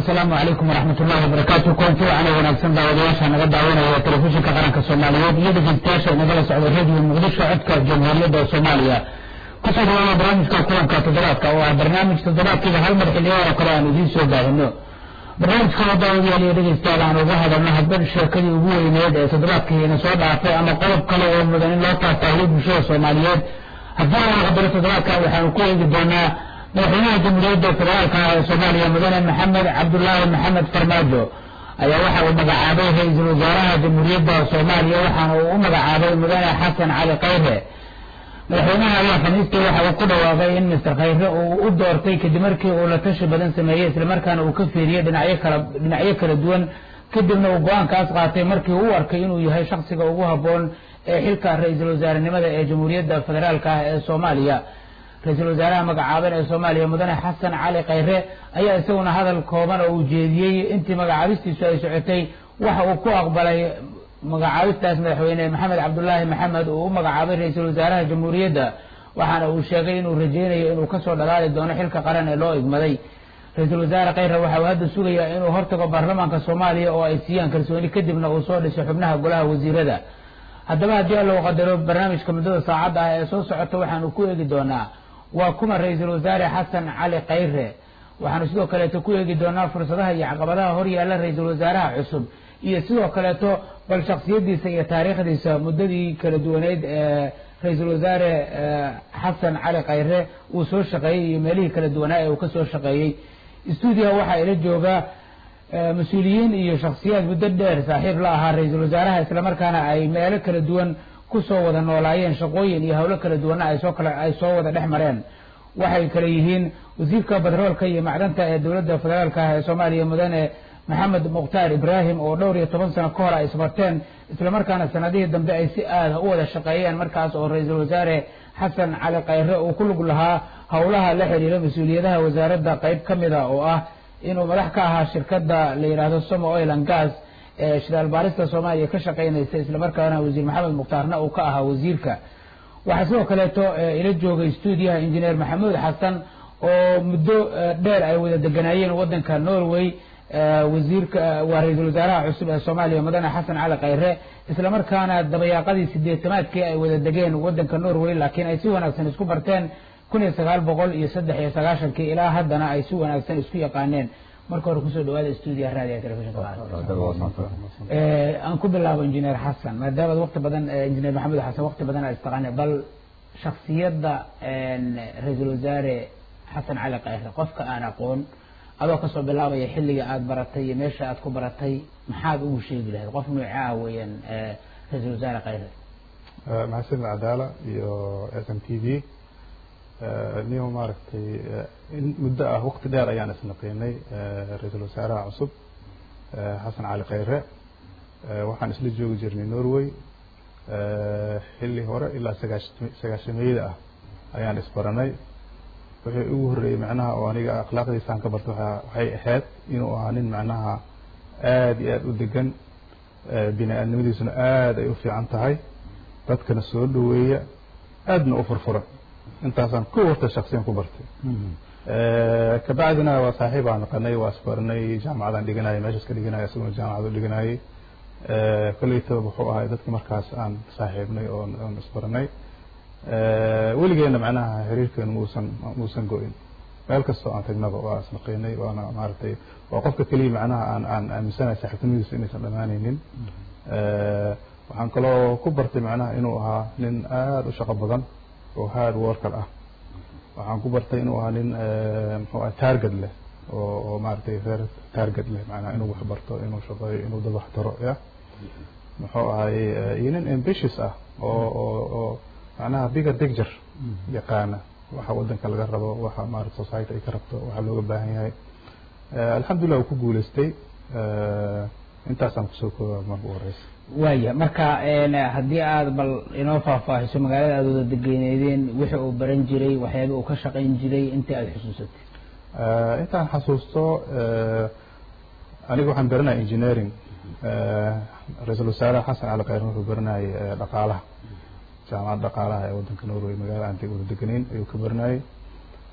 asalaamu calaykum waraxmat ullahi wabarakaatu koonti wacan wanaagsan daawadayaasha naga daawanaya telefishinka qaranka soomaaliyeed iyo dhegeystayaasha inagala socda radio muqdisho codka jamhuuriyadda soomaaliya kusoo dhawaada barnaamijka kulanka toddobaadka oo ah barnaamij toddobaadkiiba hal mar xilliyo oo kale aan idiin soo baahino barnaamijka oo daawadayaal iyo dhegeystayaal aan uga hadalno hadba sheekadii ugu weyneed ee toddobaadkiina soo dhaafay ama qodob kale oo mudan in loo taataahiyo bulshada soomaaliyeed haddii aan qadaro toddobaadka waxaanu ku eegi doonaa madaxweynaha jamhuuriyadda federaalka ee soomaaliya mudane maxamed cabdulaahi maxamed farmaajo ayaa waxa uu magacaabay ra-iisul wasaaraha jamhuuriyadda soomaaliya waxaana uu u magacaabay mudane xasan cali khayre madaxweynaha ayaa khamiistii waxa uu ku dhawaaqay in mister khayre uu u doortay kadib markii uu la tashi badan sameeyey islamarkaana uu ka fiiriyey dhinacyo kala dhinacyo kala duwan kadibna uu go-aankaas qaatay markii uu u arkay inuu yahay shaksiga ugu habboon ee xilka ra-iisul wasaarenimada ee jamhuuriyadda federaalka ah ee soomaaliya ra-iisul wasaaraha magacaaban ee soomaaliya mudane xasan cali khayre ayaa isaguna hadal kooban oo uu jeediyey intii magacaabistiisu ay socotay waxa uu ku aqbalay magacaabistaas madaxweyne maxamed cabdulaahi maxamed uu u magacaabay ra-iisul wasaaraha jamhuuriyadda waxaana uu sheegay inuu rajeynayo inuu kasoo dhalaali doono xilka qaran ee loo igmaday ra-iisul wasaare khayre waxa uu hadda sugayaa inuu hortago baarlamaanka soomaaliya oo ay siiyaan kalsooni kadibna uu soo dhiso xubnaha golaha wasiirada haddaba haddii allow qadaro barnaamijka muddada saacadda ah ee soo socota waxaanu ku eegi doonaa waa kuma ra-iisul wasaare xasan cali khayre waxaanu sidoo kaleeto ku eegi doonaa fursadaha iyo caqabadaha hor yaalla ra-iisul wasaaraha cusub iyo sidoo kaleeto bal shaksiyadiisa iyo taariikhdiisa muddadii kala duwaneyd ee ra-iisul wasaare xasan cali khayre uu soo shaqeeyey iyo meelihii kala duwanaa ee uu kasoo shaqeeyey stuudiyaha waxaa ila jooga mas-uuliyiin iyo shaksiyaad muddo dheer saaxiib la ahaa ra-iisul wasaaraha islamarkaana ay meelo kala duwan kusoo wada noolaayeen shaqooyin iyo howlo kala duwanna ay soo kala ay soo wada dhex mareen waxay kale yihiin wasiirka batroolka iyo macdanta ee dowladda federaalka ah ee soomaaliya mudane maxamed mukhtaar ibraahim oo dhowr iyo toban sano ka hor ay isbarteen islamarkaana sanadihii dambe ay si aada u wada shaqeeyeen markaas oo ra-iisul wasaare xasan cali khayre uu ku lug lahaa howlaha la xiriira mas-uuliyadaha wasaaradda qeyb ka mida oo ah inuu madax ka ahaa shirkadda la yidhaahdo somo oil and gas ee shidaal baarista soomaaliya ka shaqeynaysa islamarkaana wasiir maxamed mukhtaarna uu ka ahaa wasiirka waxaa sidoo kaleeto ila joogay stuudiyaha injineer maxamuud xasan oo muddo dheer ay wada deganaayeen wadanka norway wasiirka waa ra-iisul wasaaraha cusub ee soomaaliya mudane xasan cali khayre islamarkaana dabayaaqadii sideetamaadkii ay wada degeen wadanka norway laakiin ay si wanaagsan isku barteen kun iyo sagaal boqol iyo saddex iyo sagaashankii ilaa haddana ay si wanaagsan isku yaqaaneen marka hore kusoo dhawaada stuudiyaha raadiga telefishinka aan ku bilaabo injineer xasan maadaamaad waqti badan injineer maxamed xasan waqti badan aad istaqaane bal shaksiyadda ra-iisul wasaare xasan cali khayre qofka aan aqoon adoo kasoo bilaabaya xilliga aada baratay iyo meesha aad ku baratay maxaad ugu sheegi lahayd qof nooce ah weeyaan ra-iisul wasaare khayre maxasan cadaala iyo s m t v niyo maaragtay in muddo ah waqti dheer ayaan isnaqinay ra-iisul wasaaraha cusub xasan cali khayre waxaan isla joogi jirnay norway xilli hore ilaa sagaash sagaashameeyada ah ayaan isbaranay wixii ugu horreeyey macnaha oo aniga akhlaaqdiisaan ka barta waxay ahayd inuu ahaa nin macnaha aada iyo aada u degan bini aadnimadiisuna aada ay u fiican tahay dadkana soo dhaweeya aadna u furfuran intaasaan ku warta shaksiyan ku bartay kabacdina waa saaxiib aan naqanay waa isbaranay jaamacadaan dhiganayay meeshaas ka dhiganaya isaguna jaamacad u dhiganayay kolleytaba wuxuu ahay dadki markaas aan saaxiibnay oon oon isbaranay weligeena macnaha xiriirkeenu muusan muusan go-in meel kastoo aan tagnaba waa isnaqinay waana maaragtay waa qofka keliya macnaha aan aan aaminsanahay saaxiibtinimadiisa inaysan dhammaanaynin waxaan kaloo ku bartay macnaha inuu ahaa nin aada u shaqo badan oo hard worker ah waxaan ku bartay inuu ahaa nin muxuu ah target leh oo oo maaragtay reer target leh macnaha inuu wax barto inuu shaqeeyo inuu dad wax taro ya muxuu ahay iyo nin ambitious ah oo oo oo macnaha bigger picture yaqaana waxa wadanka laga rabo waxa maarata society ay ka rabto waxa looga baahan yahay alxamdulillah uu ku guuleystay intaasaan kusoo koobaa marka u horeysa waaya marka haddii aada bal inoo faahfaahiso magaalada aada wada degeyneydeen wixii uu baran jiray waxyaaba uu ka shaqayn jiray intii aada xusuusatay intaan xasuusto aniga waxaan baranaya engineering ra-iisul wasaare xasan cali khayr wuxuu baranayay dhaqaalaha jaamacadda dhaqaalaha ee wadanka norway magaalada aan wada degenayn ayuu ka baranayay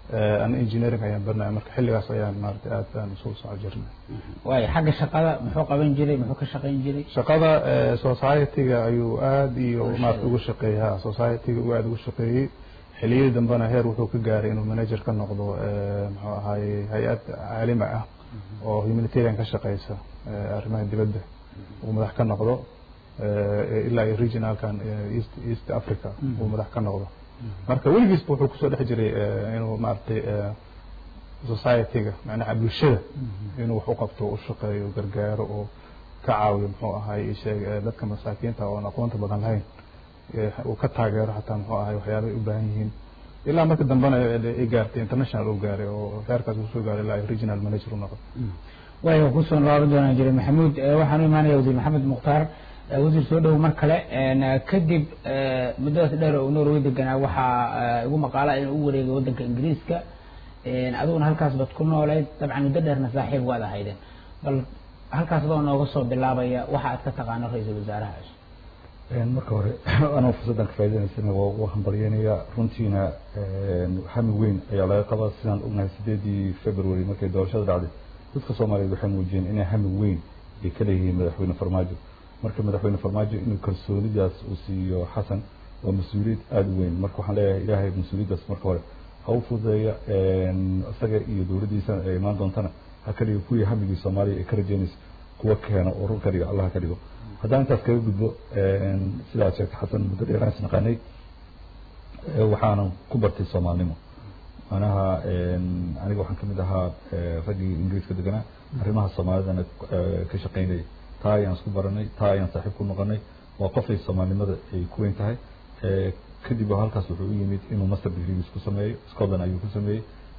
ana engineering ayaan baranaya marka xilligaas ayaan maarata aad aan isugu soco jirnay waayo xagga shaqada muxuu qaban jiray muxuu ka shaqayn jiray shaqada society-ga ayuu aada iyo maarata ugu shaqeeyey ha society-ga uu aada ugu shaqeeyey xiliyadii dambena heer wuxuu ka gaaray inuu manager ka noqdo muxuu ahaaye hay-ad caalami ah oo humanitarian ka shaqeysa arrimaha dibadda uu madax ka noqdo ilaa iyo regionalkan east east africa uu madax ka noqdo marka weligiisba wuxuu kusoo dhex jiray inuu maaragtay society-ga macnaha bulshada inuu wax u qabto u shaqeeyo gargaaro oo ka caawiyo muxuu ahay sheeg dadka masaakiinta oon aqoonta badan lahayn uu ka taageero xataa muxuu ahay waxyaaba ay u baahan yihiin ilaa marka dambena ay gaartay international uu gaaray oo heerkaas uu soo gaaray ilaa regional manager u noqdo waayo kusoo laaban doonaa jiray maxamuud waxaan u imaanaya wasiir maxamed mukhtaar wasiir soo dhow mar kale kadib muddadaas dheer oo norway deganaa waxaa igu maqaala inuu u wareegay waddanka ingiriiska adiguna halkaas bad ku nooleyd dabcan muddo dheerna saaxiib waad ahaydeen bal halkaas adoo nooga soo bilaabaya waxa aad ka taqaano ra-iisul wasaaraha cusub marka hore anoo fursaddan ka faa'idaynaysan waa ugu hambalyeynayaa runtiina hami weyn ayaa laga qabaa sidaan ognahay sideedii february markay doorashada dhacday dadka soomaaliyeed waxay muujiyeen inay hami weyn ay ka leeyihiin madaxweyne farmaajo marka madaxweyne farmaajo inuu kalsoonidaas uu siiyo xasan waa mas-uuliyad aada u weyn marka waxaan leeyahay ilaahay mas-uuliyaddaas marka hore ha u fududeeya isaga iyo dowladdiisa ay imaan doontana ha ka dhigo kuwii hamigii soomaaliya ay ka rajeynaysa kuwa keena oo run ka dhigo allah ka dhigo haddaan intaas kaga gudbo sidaad sheegtay xasan muddo dheeraan is naqaanay waxaanan ku bartay soomaalnimo manaha aniga waxaan kamid ahaa raggii ingiriiska deganaa arrimaha soomaalidana ka shaqaynayay taa ayaan isku baranay taa ayaan saaxiib ku noqonay waa qofay soomaalinimada ay ku weyn tahay kadib halkaas wuxuu u yimid inuu master degrees ku sameeyo scotland ayuu ku sameeyey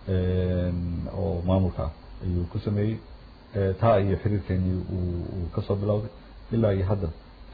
oo maamulka ah ayuu ku sameeyey taa iyo xiriirkeeni uu kasoo bilowday ilaa iyo hadda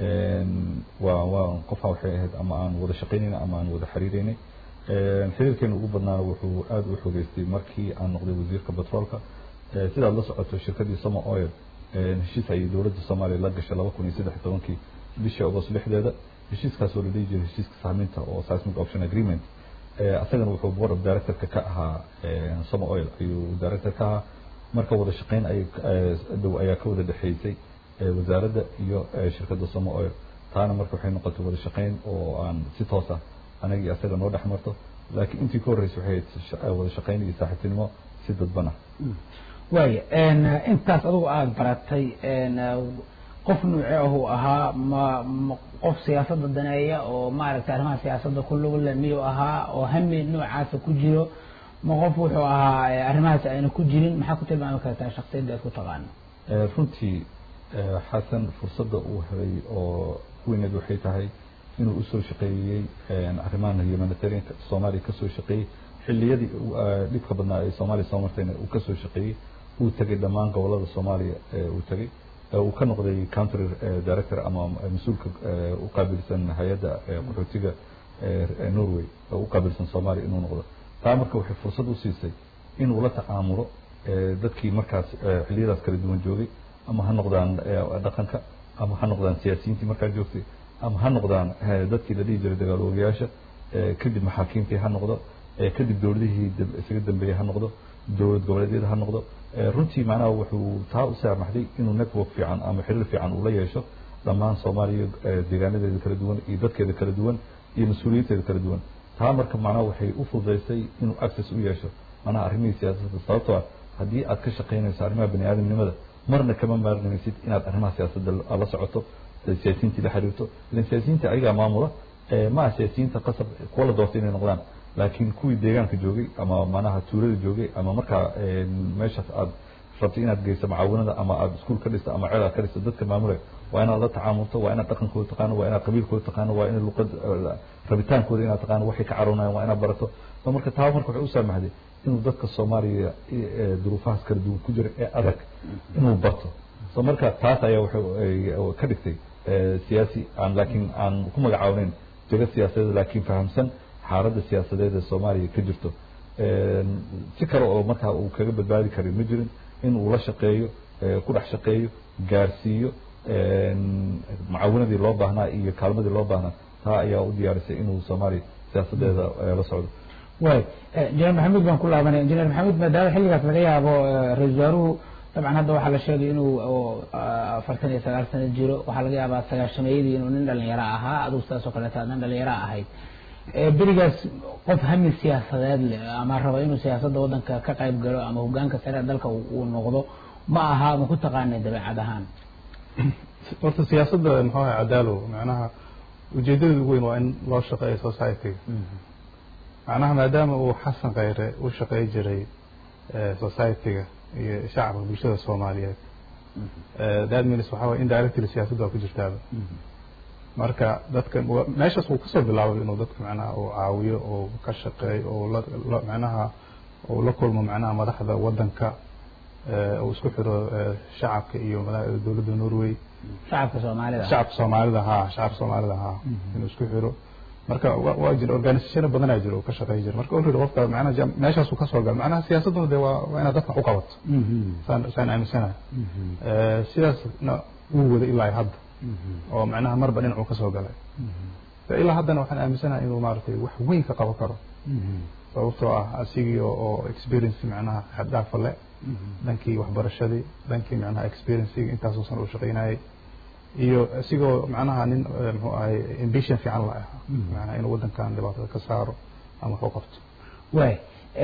waa waa qofaa waxay ahayd ama aan wada shaqaynayna ama aan wada xiriireynay xiriirkeena ugu badnaana wuxuu aada u xogeystay markii aan noqday wasiirka petroolka sidaad la socoto shirkadii somo oil heshiis ayay dowladda soomaaliya la gashay laba kun iyo saddex iyo tobankii bishii agost lixdeeda heshiiskaas oo la dhihi jiray heshiiska sahminta oo seismic option agreement asagana wuxuu board of directorka ka ahaa somo oil ayuu director ka ahaa marka wada shaqayn ay dhow ayaa ka wada dhexeysay wasaaradda iyo shirkadda somo oil taana marka waxay noqotay wada shaqayn oo aan si toos ah anagii asaga noo dhex marto laakiin intii ka horreysay waxay ahayd wada shaqayn iyo saaxiibtinimo si dadban ah waaya intaas adigu aada baratay qof nuuce ahuu ahaa ma ma qof siyaasadda daneeya oo maaragtay arrimaha siyaasadda ku lug le miyuu ahaa oo hami noocaasa ku jiro ma qof wuxuu ahaa arrimahaas ayna ku jirin maxaa ku tilmaami kartaa shaksiyadda aad ku taqaano runtii xasan fursadda uu helay oo weyneed waxay tahay inuu usoo shaqeeyey arrimahan humanitarianka soomaaliya kasoo shaqeeyey xilliyadii dhibka badnaa ee soomaaliya soo martayna uu kasoo shaqeeyey uu tegay dhammaan gobolada soomaaliya uu tegay uu ka noqday country director ama mas-uulka u qaabilsan hay-adda qaxootiga norway u qaabilsan soomaaliya inuu noqdo taa marka waxay fursad u siisay inuu la tacaamulo dadkii markaas xilliyadaas kala duwan joogay ama ha noqdaan dhaqanka ama ha noqdaan siyaasiyiintii markaa joogtay ama ha noqdaan dadkii la dhihi jiray dagaaloogayaasha kadib maxaakiimtii ha noqdo kadib dowladihii isaga dambeeyey ha noqdo dowlad goboleedyada ha noqdo runtii macnaha wuxuu taa u saamaxday inuu network fiican ama xiriir fiican uu la yeesho dhammaan soomaaliya deegaanadeeda kala duwan iyo dadkeeda kala duwan iyo mas-uuliyiinteeda kala duwan taa marka macnaha waxay u fududaysay inuu access u yeesho macnaha arrimihii siyaasadda sababtoo ah haddii aad ka shaqaynayso arrimaha bani aadamnimada marna kama maarnaysid inaad arrimaha siyaasadda la socoto siyaasiyiintii la xiriirto ilan siyaasiyiinta ayagaa maamula ma aha siyaasiyiinta qasab kuwa la doortay inay noqdaan laakiin kuwii deegaanka joogay ama manaha tuulada joogay ama markaa meeshaas aad rabtay inaad geyso macaawinada ama aad iskuul ka dhisto ama ceel aad ka dhisto dadka maamulay waa inaad la tacaamulto waa inaad dhaqankooda taqaano waa inaad qabiilkooda taqaano waa inaad luqad rabitaankooda inaad taqaano waxay ka caroonayaan waa inaad barato so marka taa marka waxay u saamaxday inuu dadka soomaaliya duruufahaas kala duwan ku jira ee adag inuu barto so marka taas ayaa waxay ka dhigtay siyaasi aan laakiin aan ku magacaabaneyn jego siyaasadeed laakiin fahamsan xaaladda siyaasadeed ee soomaaliya ka jirto si kale oo markaa uu kaga badbaadi karin ma jirin in uu la shaqeeyo ku dhex shaqeeyo gaarsiiyo mucaawinadii loo baahnaa iyo kaalmadii loo baahnaa taa ayaa u diyaarisay inuu soomaaliya siyaasadeeda la socdo way injineer maxamuud baan ku laabanaya injineer maxamuud maadaama xilligaas laga yaabo ra-isul wasaaruhu dabcan hadda waxaa la sheegay inuu afartan iyo sagaal sano jiro waxaa laga yaabaa sagaashameeyadii inuu nin dhalinyaro ahaa adugu sidaas oo kaleeta nin dhalinyaro ahayd berigaas qof hami siyaasadeed leh ama raba inuu siyaasadda waddanka ka qayb galo ama hogaanka sare dalka uu noqdo ma aha ma ku taqaanay dabeecad ahaan horta siyaasadda muxuu ahay cadaalo macnaha ujeedadeeda ugu weyn waa in loo shaqeeyo society-ga macnaha maadaama uu xasan khayre u shaqey jiray society-ga iyo shacabka bulshada soomaaliyeed that means waxaa waye indirectly siyaasadda waa ku jirtaaba marka dadka meeshaas uu kasoo bilaabay inuu dadka macnaha uu caawiyo oo ka shaqeeyo oo la macnaha uu la kulmo macnaha madaxda waddanka uu isku xiro shacabka iyo dowladda norway shacabka soomaalida shacabka soomaalida ha shacabka soomaalida ha inuu isku xiro marka waa jira organisationa badanaa jira oo ka shaqeey jira marka already qofka macnaha meeshaasuu kasoo gala macnaha siyaasadduna de waa waa inaad dadka u qabato saan saan aaminsanahay sidaasna wuu wada ilaa hadda oo macnaha marba dhinacuu kasoo galay ilaa haddana waxaan aaminsanahay inuu maaragtay wax weyn ka qaban karo sababtoo ah asigii oo experience macnaha xaddhaafa le dhankii waxbarashadii dhankii macnaha experiencigi intaasoo san uu shaqaynayay iyo isigoo macnaha nin muxuu ahay ambition fiican la ahaa macnaha inuu waddankan dhibaatada ka saaro ama wax u qabto way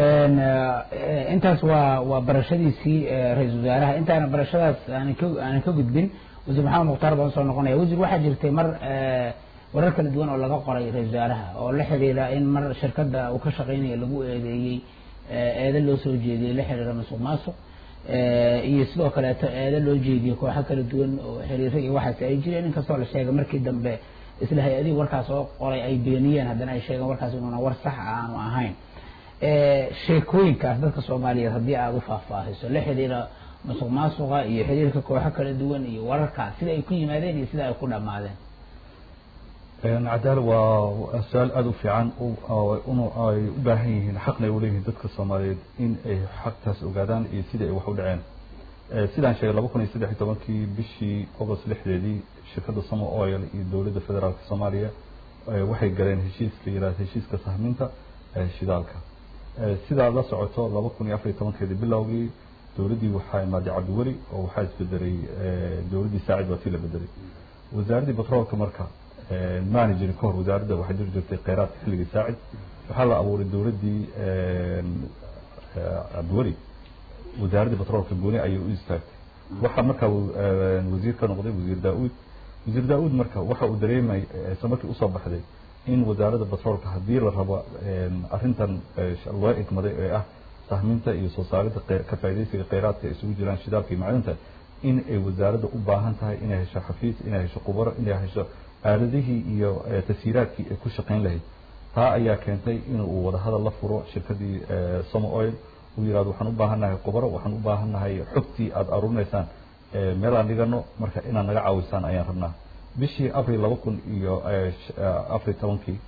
intaas waa waa barashadiisii ra-iisul wasaaraha intaana barashadaas aanan ka aanan ka gudbin wasiir maxamed mukhtaar baan usoo noqonaya wasiir waxaa jirtay mar warar kala duwan oo laga qoray ra-isul wasaaraha oo la xiriira in mar shirkadda uu ka shaqeynaya lagu eedeeyey eedo loo soo jeediyey la xiriira masuq maasuq iyo sidoo kaleeto eedo loo jeediyey kooxo kala duwan oo xiriiro iyo waxaas ay jireen inkastoo la sheegay markii dambe isla hay-adihii warkaas oo qoray ay beeniyeen haddana ay sheegeen warkaas inuuna war sax aanu ahayn sheekooyinkaas dadka soomaaliyeed haddii aada u faahfaahiso la xiriira masuq maasuqa iyo xiriirka kooxo kala duwan iyo wararkaas sida ay ku yimaadeen iyo sida ay ku dhammaadeen cadaal waa su-aal aada u fiican inu ay u baahan yihiin xaqna ay uleeyihiin dadka soomaaliyeed in ay xaqtaas ogaadaan iyo sidai ay wax u dhaceen sidaan sheegay laba kun iyo saddex iyo tobankii bishii agost lixdeedii shirkadda samo oil iyo dowladda federaalka soomaaliya waxay galeen heshiiska yihahda heshiiska sahminta shidaalka sidaa la socoto laba kun iyo afar iyo tobankeedii bilowgii dowladdii waxaa imaaday cabdiweli oo waxaa isbedelay dowladdii saacid waa tii la bedelay wasaaraddii batroolka marka maana jirin kahor wasaaradda waxay jiri jirtay kheyraadka xilligii saacid waxaa la abuuray dowladdii cabdiweli wasaaraddii batroolka gooni ayay u istaagtay waxaa markaa wasiir ka noqday wasiir daa-uud wasiir daa-uud marka waxa uu dareemay isla markii usoo baxday in wasaaradda batroolka haddii la rabo arrintan loo igmaday ee ah sahminta iyo soo saaridda ka faaidaysiga kheyraadka ay isugu jiraan shidaalka iyo macdinta in ay wasaaradda u baahan tahay inay hesho xafiis inay hesho khubaro inay hesho aaladihii iyo tashiiraadkii ay ku shaqayn lahayd taa ayaa keentay in uu wadahadal la furo shirkadii somo oil uu yihahdo waxaan u baahannahay khubaro waxaan u baahannahay xogtii aada aruurinaysaan meel aan dhigano marka inaad naga caawisaan ayaan rabnaa bishii abril laba kun iyo afar iyo tobankii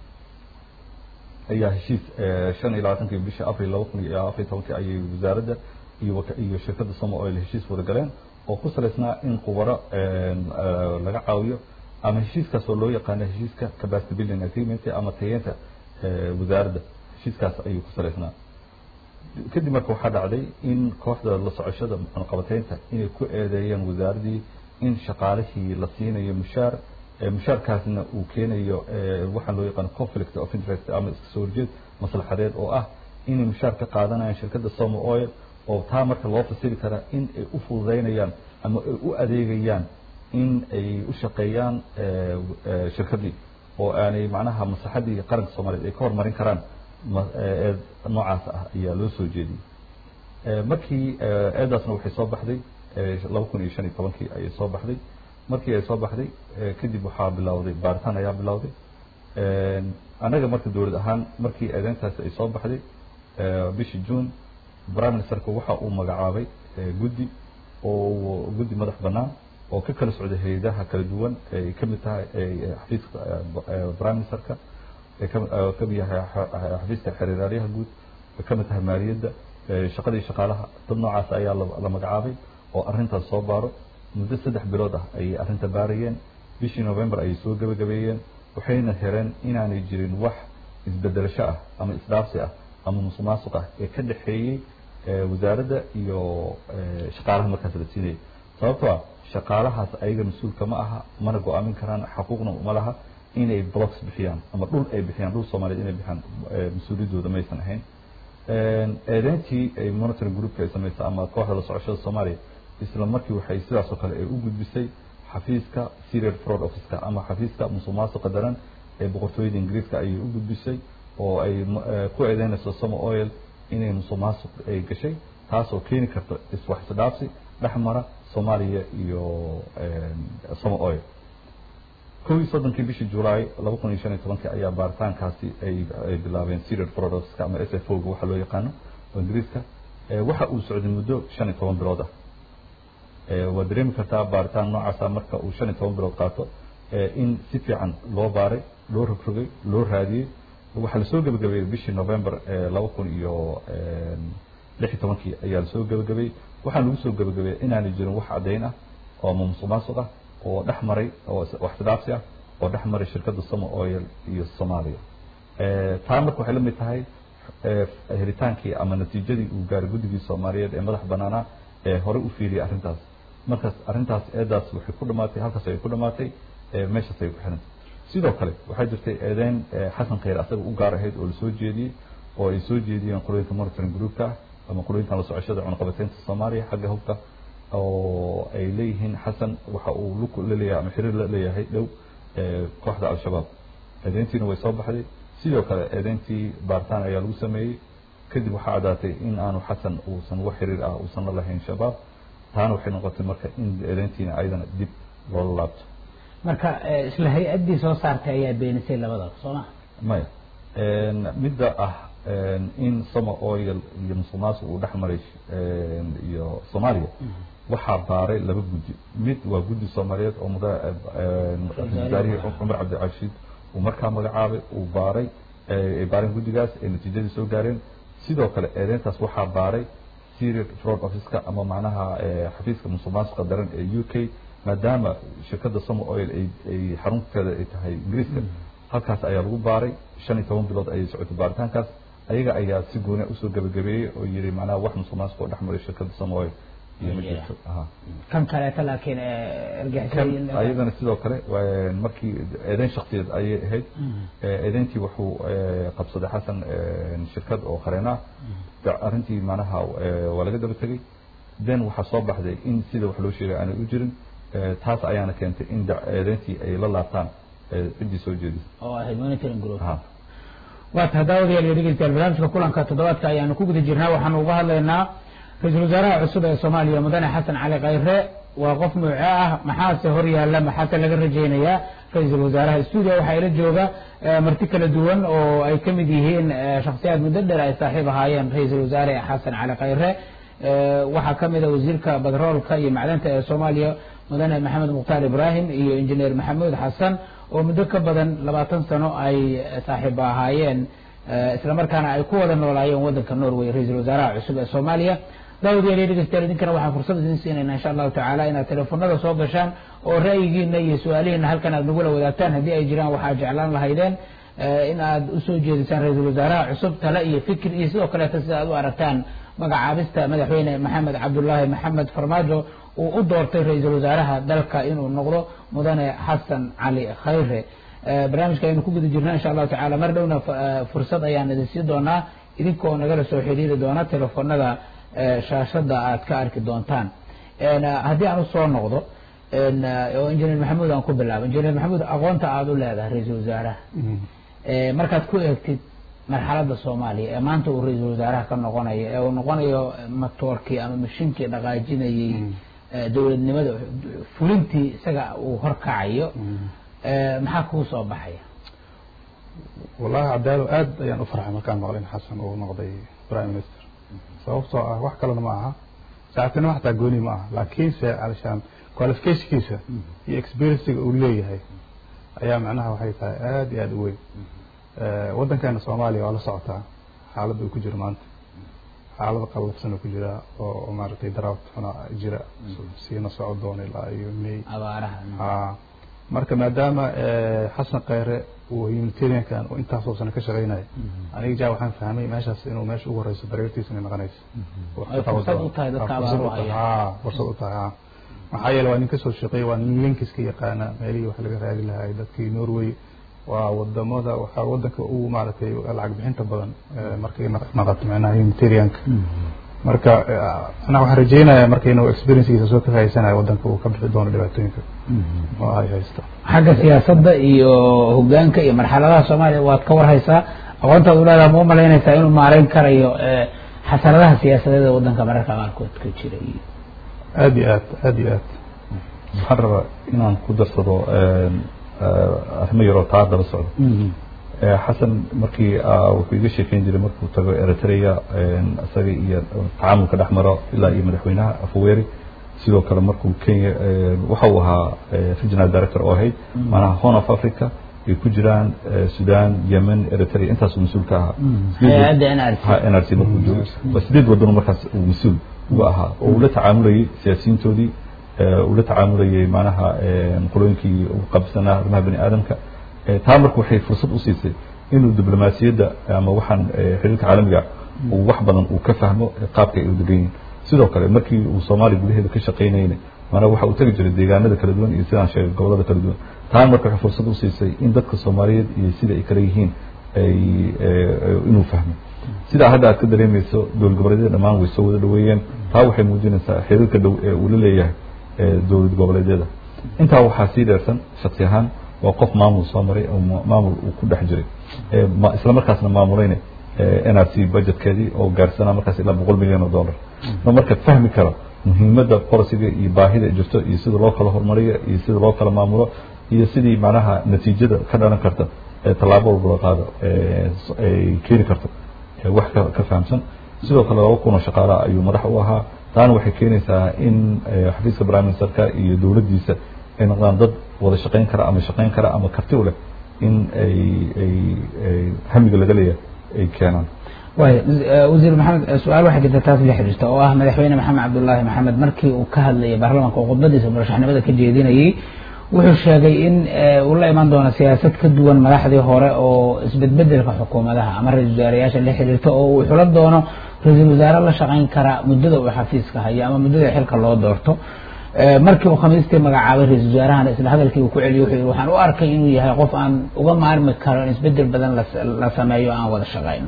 ayaa heshiis shan iyo labaatankii bishii abril laba kun iyo afar iyo tobankii ayay wasaaradda iyo iyo shirkadda somo oil heshiis wada galeen oo ku salaysnaa in khubaro laga caawiyo ama heshiiskaas oo loo yaqaano heshiiska capacity building agreement ama tayeenta wasaaradda heshiiskaas ayuu ku salaysnaa kadib marka waxaa dhacday in kooxda la socoshada muxuunqabateynta inay ku eedeeyeen wasaaraddii in shaqaalihii la siinayo mushaar mushaarkaasna uu keenayo waxaan loo yaqaano conflict of interest ama iska soo horjeed maslaxadeed oo ah inay mushaar ka qaadanayaan shirkadda somo oil oo taa marka loo fasiri karaa in ay u fududeynayaan ama ay u adeegayaan in ay u shaqeeyaan shirkaddii oo aanay macnaha maslaxaddii qaranka soomaaliyeed ay ka horumarin karaan eed noocaas ah ayaa loo soo jeediyey markii eedaasna waxay soo baxday laba kun iyo shan iyo tobankii ayay soo baxday markii ay soo baxday kadib waxaa bilowday baaritaan ayaa bilowday annaga marka dowlad ahaan markii eedeyntaasi ay soo baxday bishii june prime ministerka waxa uu magacaabay guddi oo guddi madax bannaan oo ka kala socday hay-adaha kala duwan ay ka mid tahay xafiiska prime ministerka ka mid yahay xafiiska xiriiraalyaha guud ka mid tahay maaliyadda shaqadii shaqaalaha dad noocaas ayaa la magacaabay oo arrintaas soo baaro muddo saddex bilood ah ayay arrinta baarayeen bishii november ayay soo gebagabeeyeen waxayna hereen inaanay jirin wax isbedelasho ah ama isdhaafsi ah ama musuq maasuq ah ee ka dhexeeyey wasaaradda iyo shaqaalaha markaas la siinayay sababtoo ah shaqaalahaas ayaga mas-uulka ma aha mana go-aamin karaan xaquuqna uma laha inay blocks bixiyaan ama dhul ay bixiyaan dhul soomaaliyeed inay bixiyaan mas-uuliyaddooda maysan ahayn eedeyntii ay monitoring groupka ay samaysay ama kooxda la socoshada soomaaliya isla markii waxay sidaas oo kale ay u gudbisay xafiiska serial fraud officeka ama xafiiska musuq maasuqa daran ee boqortooyada ingiriiska ayay u gudbisay oo ay ku eedeynayso somo oil inay musuq maasuq ay gashay taasoo keeni karta iswax isdhaafsi dhex mara soomaaliya iyo somo oil kow iyo soddonkii bishii julaay laba kun iyo shan iyo tobankii ayaa baaritaankaasi ay ay bilaabeen serial fraud officeka ama s f o ga waxa loo yaqaano oo ingiriiska waxa uu socday muddo shan iyo toban bilood ah waad dareemi kartaa baaritaan noocaasa marka uu shan iyo toban bilood qaato in si fiican loo baaray loo rogrogay loo raadiyey waxaa lasoo gebagabeeyey bishii november laba kun iyo lix iyo tobankii ayaa lasoo gebagabeeyey waxaa lagu soo gebagabeeyey inaanay jirin wax caddayn ah oo ama musuq maasuq ah oo dhex maray oo wax sidaabsi ah oo dhex maray shirkadda somo oil iyo soomaaliya taa marka waxay la mid tahay helitaankii ama natiijadii uu gaaray guddigii soomaaliyeed ee madax banaanaa ee horey u fiiriyay arrintaas markaas arrintaas eedaas waxay ku dhamaatay halkaas ay ku dhamaatay meeshaas ay ku xirantay sidoo kale waxaa jirtay eedeyn xasan khayr asaga u gaar ahayd oo lasoo jeediyey oo ay soo jeediyeen qolooyinka monitoring groupka ama qolooyinkan la socoshada cunaqabateynta soomaaliya xagga hubka oo ay leeyihiin xasan waxa uu lug la leeyahay ama xiriir la leeyahay dhow kooxda al-shabaab eedeyntiina way soo baxday sidoo kale eedeyntii baaritaan ayaa lagu sameeyey kadib waxaa caddaatay in aanu xasan uusan wax xiriir ah uusan la lahayn shabaab taana waxay noqotay marka in eedeyntiina ayadana dib loola laabto marka isla hay-addii soo saartay ayaa beenisay labadaba soo ma maya midda ah in somo oil iyo musuq maasuq uu dhex maray iyo soomaaliya waxaa baaray laba guddi mid waa guddi soomaaliyeed oo muda wasaarihii cumar cabdicashiid uu markaa magacaabay uu baaray ay baareen guddigaas ay natiijadii soo gaareen sidoo kale eedeyntaas waxaa baaray serial fraud officeka ama macnaha xafiiska musuq maasuqa daran ee u k maadaama shirkadda somo oil ay ay xarunteeda ay tahay ingiriiska halkaas ayaa lagu baaray shan iyo toban bilood ayay socotay baaritaankaas ayaga ayaa si gooni usoo gebagabeeyey oo yiri macnaha wax musuq maasuq oo dhex maray shirkadda somo oil iyo ma jirto kan kaleeto laakiin ayadana sidoo kale markii eedeyn shaksiyeed ayay ahayd eedeyntii wuxuu qabsaday xasan shirkad oo qareena arrintii macnaha waa laga daba tegey then waxaa soo baxday in sida wax loo sheegay aanay u jirin taas ayaana keentay in eedeyntii ay la laabtaan ciddii soo jeedisay oo ahayd monitoring group waa tahay daawadayaal iyo dhegeystayaal barnaamijka kulanka toddobaadka ayaanu ku guda jirnaa waxaanu uga hadlaynaa ra-iisul wasaaraha cusub ee soomaaliya mudane xasan cali khayre waa qof nuuce ah maxaase hor yaalla maxaase laga rajaynayaa ra-iisul wasaaraha stuudio waxaa ila jooga marti kala duwan oo ay ka mid yihiin shakhsiyaad muddo dheer ay saaxiib ahaayeen ra-iisul wasaare xasan cali khayre waxaa ka mid a wasiirka batroolka iyo macdanta ee soomaaliya mudane maxamed mukhtaar ibraahim iyo injineer maxamuud xasan oo muddo ka badan labaatan sano ay saaxiiba ahaayeen isla markaana ay ku wada noolaayeen waddanka norway ra-iisul wasaaraha cusub ee soomaaliya daawadayaal iyo dhegeystayaal idinkana waxaan fursad idin siinayna insha allahu tacaala inaad teleefonada soo gashaan oo ra'yigiina iyo su-aalihiina halkan aad nagula wadaagtaan haddii ay jiraan waxaad jeclaan lahaydeen in aad usoo jeedisaan ra-iisul wasaaraha cusub tale iyo fikir iyo sidoo kaleeta sida aad u aragtaan magacaabista madaxweyne maxamed cabdullaahi maxamed farmaajo uu u doortay ra-iisul wasaaraha dalka inuu noqdo mudane xasan cali khayre barnaamijka aynu ku guda jirna insha allahu tacala mar dhowna fursad ayaan idin sii doonaa idinkoo nagala soo xiriiri doona teleefonada shaashada aad ka arki doontaan haddii aan usoo noqdo oo injineer maxamuud aan ku bilaabo injineer maxamuud aqoonta aada u leedahay ra-iisul wasaaraha markaad ku eegtid marxaladda soomaaliya ee maanta uu ra-iisul wasaaraha ka noqonayo ee uu noqonayo matoorkii ama mashiinkii dhaqaajinayey dowladnimada fulintii isaga uu horkacayo maxaa kuu soo baxaya wallahi cadaalo aad ayaan u farxay markaan maqlin xasan uu noqday prime minister sababtoo ah wax kalena ma aha saaxiibtinimo xataa gooni ma aha laakiinse alshaan qualificationkiisa iyo experiencega uu leeyahay ayaa macnaha waxay tahay aad iyo aad u weyn waddankeena soomaaliya waa la socotaa xaaladda uu ku jiro maanta xaalada qallafsan uu ku jiraa oo maaragtay daraawt xuna jira siina socon doona ilaa iyo may abaaraha ha marka maadaama xasan kheyre uu humanitariankan oo intaasoo sano ka shaqeynayo aniga ja waxaan fahmay meeshaas inuu meesha ugu horeyso bareertiisa inay noqonayso fursad u tahay dadka abaar u haya fursad u tahay ha maxaa yeele waa nin kasoo shaqeeyay waa nin linkiska yaqaana meelihii wax laga raadi lahay dadkii norway waa wadamada waxaa wadanka ugu maaragtay lacag bixinta badan markay naqato micnaha humanitarianka marka anaa waxaan rajeynayaa marka inuu experiencegiisa soo ka faa'iidsanayo wadanka uu ka bixi doono dhibaatooyinka oo ay haysto xagga siyaasadda iyo hogaanka iyo marxaladaha soomaaliya waad ka warhaysaa aqoontaad u leedaha ma u malaynaysaa inuu maareyn karayo xasanadaha siyaasadeed ee wadanka mararka qaarkood ka jira iyo aad iyo aad aad iyo aad waxaan rabaa inaan ku darsado arrimo yaroo taa daba socdo xasan markii wuxuu iga sheekeyn jiray markuu tago eritrea isaga iyo tacaamulka dhex maro ilaa iyo madaxweynaha afaweri sidoo kale markuu kenya waxa uu ahaa regional director oo ahayd maanaha horn of africa ay ku jiraan sudan yemen eritrea intaasuu mas-uul ka ahaa hay-adda nrc n r c markuu joogo waa sideed wadano markaas uu mas-uul uga ahaa oo uu la tacaamulayay siyaasiyiintoodii uu la tacaamulayay macnaha qolooyinkii ugu qabsanaa arrimaha bani aadamka taa marka waxay fursad u siisay inuu diblomaasiyadda ama waxaan xiriirka caalamiga uu wax badan uu ka fahmo qaabka ay u degan yihin sidoo kale markii uu soomaaliya gudaheeda ka shaqaynayna maanaa waxa uu tegi jiray deegaanada kala duwan iyo sidaan sheegay gobolada kala duwan taa marka waxay fursad u siisay in dadka soomaaliyeed iyo sida ay kala yihiin ay inuu fahmo sidaa hadda aad ka dareemayso dowlad goboleedyada dhammaan way soo wada dhaweeyeen taa waxay muujinaysaa xiriirka dhow ee uu la leeyahay dowlad goboleedyada intaa waxaa sii dheersan shaksi ahaan waa qof maamul soo maray oo maamul uu ku dhex jiray isla markaasna maamulayna n r c budgetkeedii oo gaarsanaa markaas ilaa boqol milyan oo dollar ma marka fahmi karo muhiimadda policiga iyo baahida jirto iyo sida loo kala horumariyo iyo sida loo kala maamulo iyo sidii macnaha natiijada ka dhalan karta tallaabo walba loo qaado ay keeni karto wax ka fahamsan sidoo kale laba kun oo shaqaalaha ayuu madax u ahaa taana waxay keenaysaa in xafiiska prime ministerka iyo dowladdiisa ay noqdaan dad wada shaqayn kara ama shaqayn kara ama karti u leh in ay ay hamiga laga leeyahay ay keenaan waay wasiir maxamed su-aal waxay jirta taas la xiriirta oo ah madaxweyne maxamed cabdullaahi maxamed markii uu ka hadlayay baarlamaanka oo khudbadiisa murashaxnimada ka jeedinayay wuxuu sheegay in uu la iman doono siyaasad ka duwan madaxdii hore oo isbedbedelka xukuumadaha ama ra-isul wasaarayaasha la xiriirta oo uu xulo doono ra-iisul wasaare la shaqayn kara muddada uu xafiiska hayo ama muddada xilka loo doorto markii uu khamiistii magacaabay ra-isul wasaarahana isla hadalkii uu ku celiyay wuxuu yihi waxaan u arkay inuu yahay qof aan uga maarmi karo in isbedel badan la sameeyo aan wada shaqayno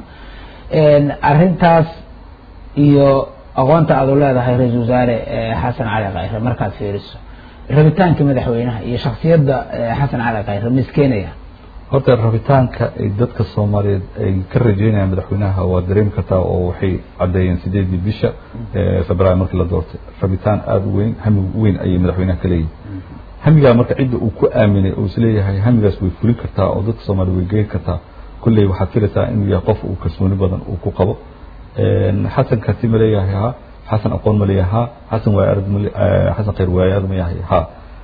arrintaas iyo aqoonta aad u leedahay ra-isul wasaare xasan cali khayre markaad fiiriso rabitaankii madaxweynaha iyo shaksiyadda xasan cali khayre ma iskeenaya horta rabitaanka ay dadka soomaaliyeed ay ka rajeynayaan madaxweynaha waa dareemi kartaa oo waxay caddeeyeen sideedii bisha februaar markii la doortay rabitaan aada u weyn hami weyn ayay madaxweynaha ka leeyihin hamigaa marka cidda uu ku aaminay oo isleeyahay hamigaas way fulin kartaa oo dadka soomaliya way geyn kartaa kulley waxaad filaysaa inuu yahay qof uu kalsooni badan uu ku qabo xasan karti ma leeyahay ha xasan aqoon ma leeyahay ha xasan waay arag xasan khayr waay arag ma yahay ha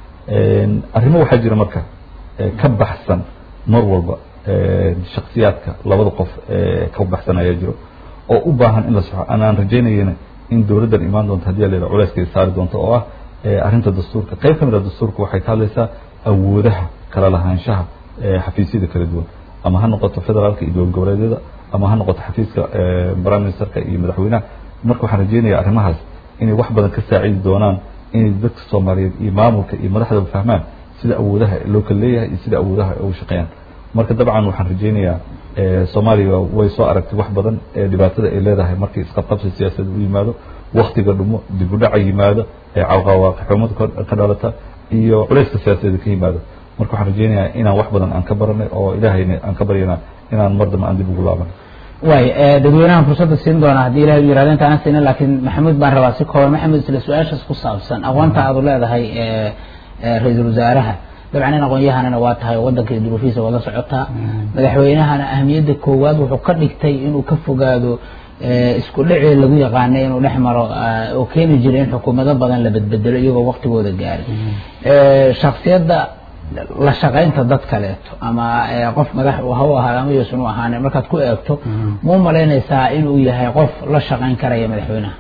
arrimo waxaa jira marka ka baxsan mar walba shaksiyaadka labada qof ka baxsan ayaa jiro oo u baahan in la soxo anaan rajaynayana in dowladdan imaan doonto haddii la yidhaha culeyskeeda saari doonto oo ah arrinta dastuurka qayb ka mid a dastuurka waxay ka hadlaysaa awoodaha kala lahaanshaha xafiisyada kala duwan ama ha noqoto federaalka iyo dowlad goboleedyada ama ha noqoto xafiiska prime ministerka iyo madaxweynaha marka waxaan rajeynaya arrimahaas inay wax badan ka saacidi doonaan inay dadka soomaaliyeed iyo maamulka iyo madaxdaba fahmaan sida awoodaha loo kala leeyahay iyo sida awoodaha ay ugu shaqeeyaan marka dabcan waxaan rajeynayaa soomaaliya way soo aragtay wax badan ee dhibaatada ay leedahay markii isqabqabsi siyaasadeed u yimaado waktiga dhumo dib u dhaca yimaado ee cawqawaaqixumad ka dhalata iyo culayska siyaasadeed ka yimaado marka waxaan rajeynayaa inaan wax badan aan ka baranay oo ilaahayna aan ka baryana inaan mar dambe aan dib ugu laaban waay dadweynahan fursadda siin doona haddii ilahay u yirahdo intaana siinin laakiin maxamuud baan rabaa si kooban maxamuud isla su-aashaas ku saabsan aqoonta aad u leedahay ra-iisul wasaaraha dabcan in aqoon-yahanana waa tahay waddanka iyo duruufihiisa wada socotaa madaxweynahana ahamiyadda koowaad wuxuu ka dhigtay inuu ka fogaado isku dhicii lagu yaqaanay inuu dhex maro oo keeni jiray in xukuumado badan la bedbedelo iyagoo waktigooda gaaray shaksiyadda la shaqaynta dad kaleeto ama qof madax ha u ahaado ama yuusan u ahaanin markaad ku eegto ma u malaynaysaa inuu yahay qof la shaqayn karaya madaxweynaha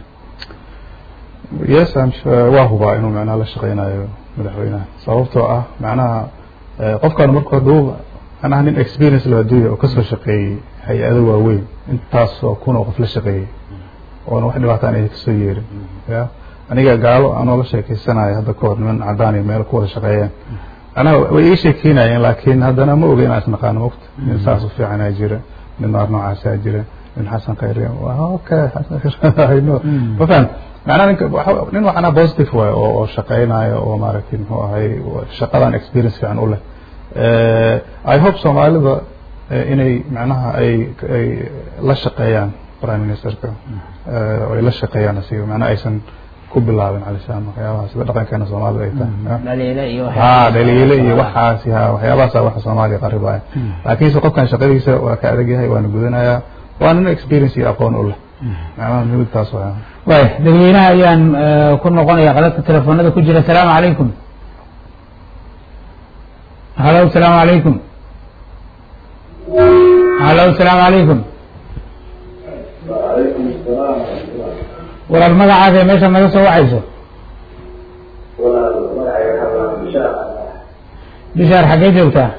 yes waa hubaa inuu macnaha la shaqaynayo madaxweynaha sababtoo ah macnaha qofkaan marka haduu anaha nin experience loo adduunya oo kasoo shaqeeyey hay-ado waaweyn intaas oo kun oo qof la shaqeeyey oona wax dhibaataan ay kasoo yeerin ya aniga gaalo anoo la sheekeysanayo hadda kahor niman cadaan iyo meel ku wada shaqeeyeen anaa way ii sheekeynayeen laakiin haddana ma oga inaan isnaqaano mogta nin saas u fiicanaa jira nin naar noocaasaa jira nin xasan khayre okay xasan ma fahan macnaha ninka nin waxana positive waay oo oo shaqeynayo oo maaragtay muxuu ahay shaqadan experience fiican u leh i hope soomaalida inay macnaha ay ay la shaqeeyaan prime ministerka ay la shaqeeyaan asiga macnaha aysan ku bilaabin calishaan waxyaabaha sida dhaqankeena soomaalida ay tahay ha dhaliile iyo waxaasi ha waxyaabahaasa waxa soomaaliya qaribaya laakiinse qofkan shaqadiisa waa ka adag yahay waana gudanayaa waa nin experience iyo aqoon u leh macnaha muhimadaas waa way dadweynaha ayaan ku noqonaya qadadka telefoonada ku jira asalaamu calaykum halo asalaamu calaykum halo asalaamu calaykum walaal magacaaga meesha naga soo wacayso bishaar xaggee joogtaa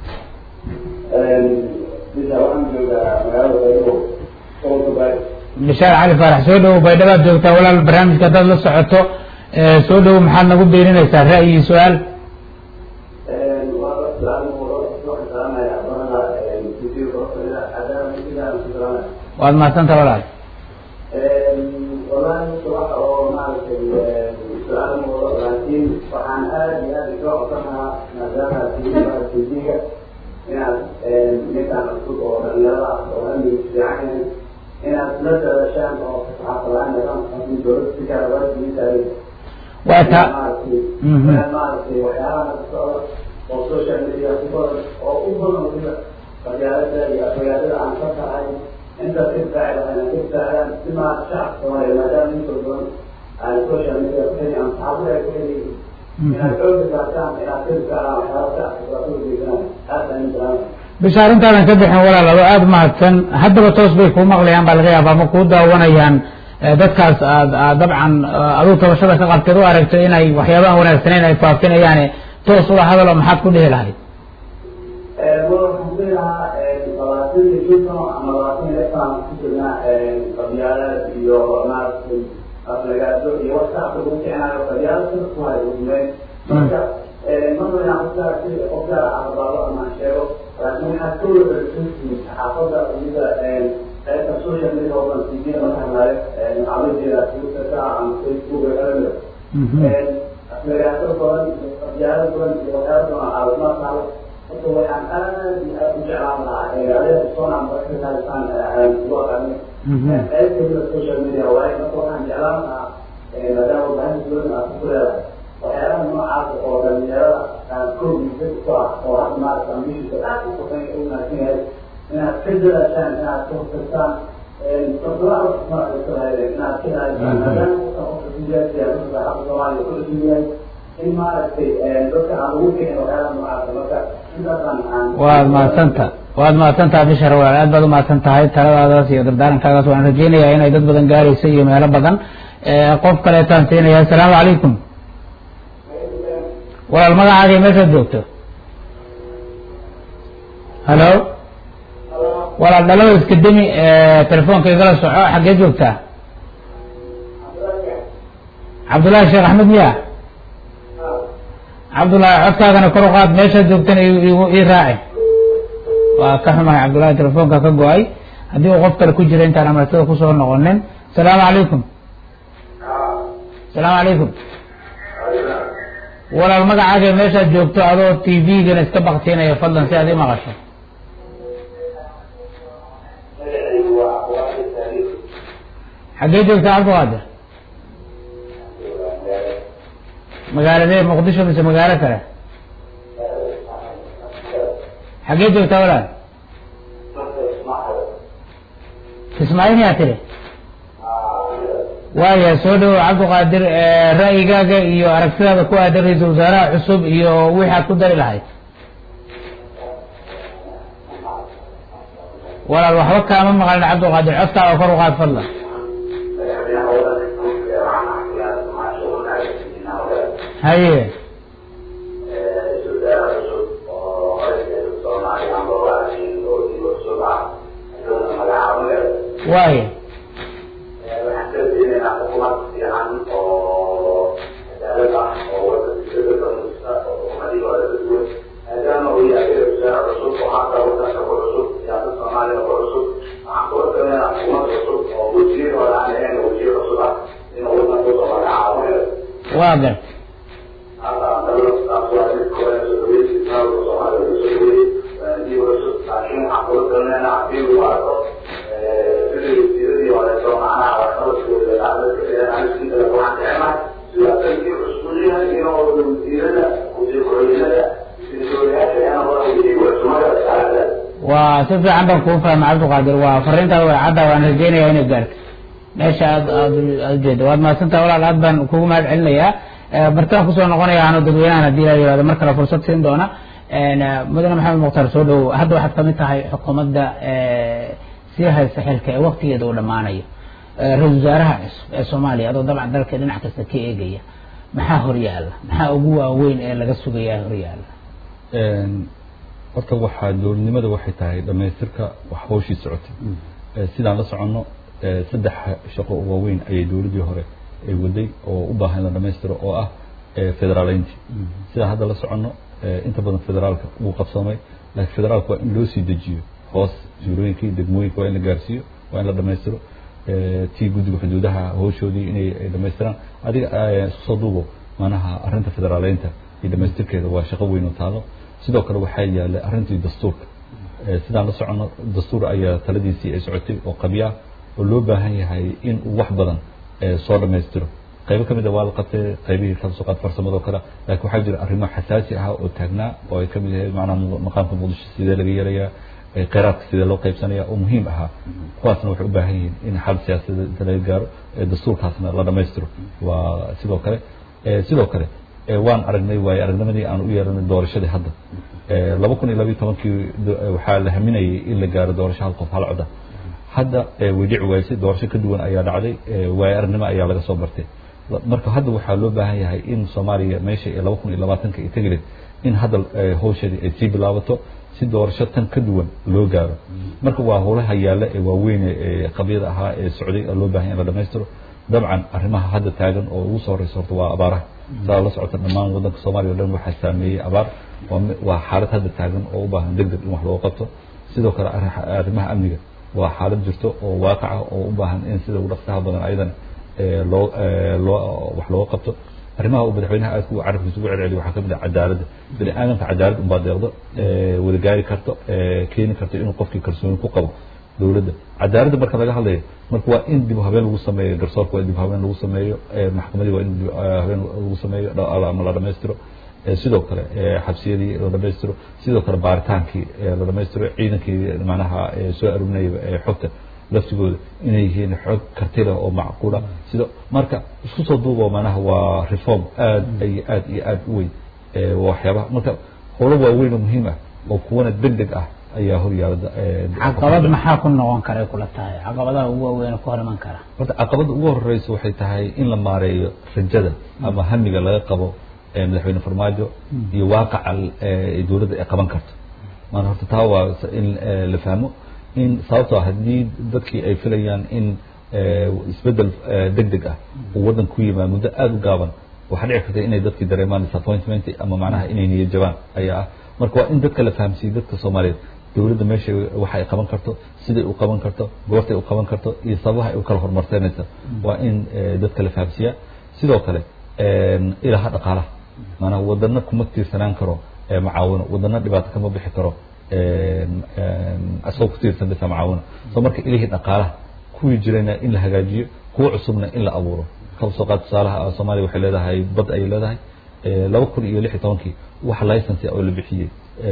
bishaar cali faarax soo dhowow baydhabaad joogtaa walaal barnaamijka haddaad la socoto soo dhowow maxaad nagu beeninaysaa ra'yi iyo su-aal waad mahadsanta walaal والله صراحة أو ما سؤال موضوع لكن وعن هذه هذه تعطيها نزالة في الفيزياء يعني مثل الصوت أو الرياضة أو أمي في عين هنا نزل شان أو تعطى عن نظام في دروس في كهرباء مثالي وأتا ما في وحياة والسوشيال ميديا كبر أو أفضل من رجالة رجالة عن فترة هذه انت تفعل انا تفعل بما شعب صغير ما دام انت على السوشيال ميديا كثير عن تعبير كثير من الحب الكلام الى تلك حياتك الرسول بكلام هذا من bishaar intaadan ka bixin walaal ado aada mahadsan haddaba toos bay kuu maqlayaan baa laga yaabaa ma kuu daawanayaan dadkaas aad aad dabcan aduu tabashada ka qabteed u aragto inay waxyaabaha wanaagsaneyn ay faafinayaane toos ula hadalo maxaad ku dhihi lahayd labaatan jidno ama labaatan lefaan ku jirnaa qabyaalad iyo maaragtay aflagaado iyo wasaaqda lagu kicinayo qabyaalad sida ku hayo umeyn marka marka inaan qofkaa si qofkaa arbaabo ama sheego laakiin waxaa ka wada suntii saxaafadda mida qaybta social media oo dhan tvda marka hadlaayo macalajeeda twitterka ama facebook elmer aflagaado badan iyo qabyaalad badan iyo waxyaaba badan caawimaad taalo marka waxaan aad iyo aad u jeclaan lahaa adeega soonaan barka haysaan loo aqaanay qayb kamida social media waaye marka waxaan jeclaan lahaa maadaama warbaahinta dowladda aad ku leedahay waxyaalaha noocaas oo dhalinyarada koogiisa ku ah oo hadda maarata ambishiisa aad u qofay u wanaagsan yahay inaad ka dadaashaan inaad ka hortagtaan farsamada maarata inaad ka ilaalisaan maadaama qofka siyaasiya saaxada soomaaliya ku dhisan yahay in maaragtay dadka aan ugu kicin waxyaalaha noocaasa marka waad mahadsanta waad mahadsantaha bishar walaal aad baad umahadsan tahay taladaadaas iyo dardaarankaagaas waan rajeynayaa inay dad badan gaarayso iyo meelo badan qof kaleetaan siinaya asalaamu calaykum walaal magacaaga meeshaad joogto halo walaal dhalada iska demi telefoonka igala soco xaggee joogtaa cabdullaahi sheekh axmed miya cabdullaahi codkaagana kor u qaad meeshaad joogtana ii raaci waa ka xumahay cabdullaahi telefoonka ka go-ay haddii uu qof kale ku jira intaan amartada kusoo noqonin asalaamu calaykum asalaamu calaykum walaal magacaaga meeshaad joogto adoo t v-gana iska baktiinaya fadlan si aad ii maqasho xaggee joogtaa cabdiqaadir magaaladee muqdisho mise magaalo kale xaggee joogtaa walaal ismaaciil yaa tiri waaya soo dhawo cabdiqaadir ra'yigaaga iyo aragtidaada ku aadan ra-iisul wasaaraha cusub iyo wixii aad ku dari lahayd walaal waxba kaama maqlin cabdiqaadir codkaaga kor u qaad fadlan haye waaya waxaan ka rajeynaynaa xukuumad fiican oo cadaalad ah oo wadanka dadka musta oo xukuumadii hore ka duwan maadaama uu yahay wasaare cusub oo hadda wadanka ku cusub siyaasad soomaaliya ku cusub waxaan kula talinaynaa xukuumad cusub oo wasiir hore aan ahayn wasiir cusub ah inuu wadanka usoo magacaabo waa gar laakiin waxaan kula talinaynaa haddii uu arko sidii wasiiradii horeeto macnaha waxqabadkooda anisinta waxaan jeclahay siyaasadkii cusub yahay inuu wasiirada wasiir ku-xigeenada wasiiryaasha inuu wasiir cusubada saarada waa si fiican baan kuu fahmay cabdiqaadir waa fariintaada way cadda waan rajeynayaa inay gaarto meesha aad aad aad ujeeda waad mahadsantaha walaal aad baan kugu mahad celinayaa bartaan kusoo noqonaya ano dadweynahan haddii la yihahdo mar kale fursad siin doona mudane maxamed mukhtaar soo dhowow hadda waxaad kamid tahay xukuumadda sii haysta xilka ee waktigeeda uu dhammaanayo ra-isul wasaaraha cusub ee soomaaliya adoo dabcan dalka dhinac kasta ka eegaya maxaa horyaala maxaa ugu waaweyn ee laga sugayaa horyaala horta waxaa dowladnimada waxay tahay dhamaystirka wax hawshii socotay sidaan la soconno saddex shaqo oo waaweyn ayay dowladdii hore ay waday oo u baahan in la dhamaystiro oo ah federaaleynti sidaan hadda la soconno inta badan federaalka wuu qabsoomay laakiin federaalka waa in loo sii dejiyo hoos juurooyinkii degmooyinka waa in la gaarsiiyo waa in la dhamaystiro tii guddiga xuduudaha hawshoodii inay dhamaystiraan adiga isku soo duubo manaha arrinta federaaleynta iyo dhamaystirkeeda waa shaqo weyn oo taalo sidoo kale waxaa yaallay arrintii dastuurka sidaan la soconno dastuur ayaa taladiisii ay socotay oo qabya oo loo baahan yahay in uu wax badan soo dhamaystiro qaybo kamid a waa la qabtay qaybihii kala soo qaad farsamado kale laakiin waxaa jira arrimo xasaasi ah oo taagnaa oo ay kamid yahay macnaha maqaamka muqdisho sidee laga yeelayaa kheyraadka sidee loo qaybsanaya oo muhiim ahaa kuwaasna waxay u baahan yihiin in xal siyaasadeed inta laga gaaro dastuurkaasna la dhamaystiro waa sidoo kale sidoo kale waan aragnay waayo aragnimadii aan u yeelanay doorashadii hadda laba kun iyo labiyo tobankii waxaa la haminayay in la gaaro doorasho hal qof hal coda hadda way dhici waysay doorasho ka duwan ayaa dhacday waayo aragnimo ayaa laga soo bartay marka hadda waxaa loo baahan yahay in soomaaliya meesha ee laba kun iyo labaatanka ay tegi lahayd in hadda hawsheedii ay sii bilaabato si doorasho tan ka duwan loo gaaro marka waa howlaha yaalla ee waaweyne ee qabyada ahaa ee socday oo loo baahan in la dhamaystiro dabcan arrimaha hadda taagan oo ugu soo horeysa horta waa abaaraha saa la socota dhammaan waddanka soomaaliya o dhan waxaa saameeyey abaar waa xaalad hadda taagan oo u baahan deg deg in wax looga qabto sidoo kale arrimaha amniga waa xaalad jirto oo waaqaca oo u baahan in sida ugu dhaqsaha badan ayadan loo loo wax looga qabto arrimaha uu madaxweynaha aadka u carabkiisa ugu celceliyo waxaa kamid ah cadaaladda bini aadamka cadaalad unbaa deeqdo wada gaari karto keeni karto inuu qofkii kalsooni ku qabo dowladda cadaaladda marka laga hadlayo marka waa in dib habeen lagu sameeyo garsoorka waa in dib habeen lagu sameeyo maxkamadii waa in dib habeen lagu sameeyo ama la dhamaystiro sidoo kale xabsiyadii la dhamaystiro sidoo kale baaritaankii la dhamaystiro ciidankii macnaha soo arurinaya xogta laftigooda inay yihiin xog karti leh oo macquula sida marka isku soo duubo macnaha waa reform aad iyo aad iyo aad u weyn waxyaabaha marka howlo waaweyn oo muhiim ah oo kuwana deg deg ah ayaa horyaala caqabad maxaa ku noqon karay kula tahay caqabadaha ugu waaweyn ku hor iman kara horta caqabadda ugu horeysa waxay tahay in la maareeyo rajada ama hamiga laga qabo madaxweyne farmaajo iyo waaqaca dowladda ay qaban karto maana horta taa waa in la fahmo in sababtoo haddii dadkii ay filayaan in isbedel deg deg ah uu waddan ku yimaad muddo aada u gaaban waxaa dhici karta inay dadkii dareemaan disappointment ama macnaha inay niyad jabaan ayaa ah marka waa in dadka la fahamsiiyo dadka soomaaliyeed dowladda meesha waxa ay qaban karto siday u qaban karto goortay u qaban karto iyo sababaha ay u kala horumarsanaysa waa in dadka la fahamsiiyaa sidoo kale ilaha dhaqaalaha maanaha wadana kuma tiirsanaan karo macaawino wadana dhibaato kama bixi karo asagoo ku tiirsan bisa macaawino so marka ilihii dhaqaalaha kuwii jirayna in la hagaajiyo kuwa cusubna in la abuuro kaba soo qaad tusaalaha soomaaliya waxay leedahay bad ayay leedahay laba kun iyo lix iyo tobankii wax license oo la bixiyey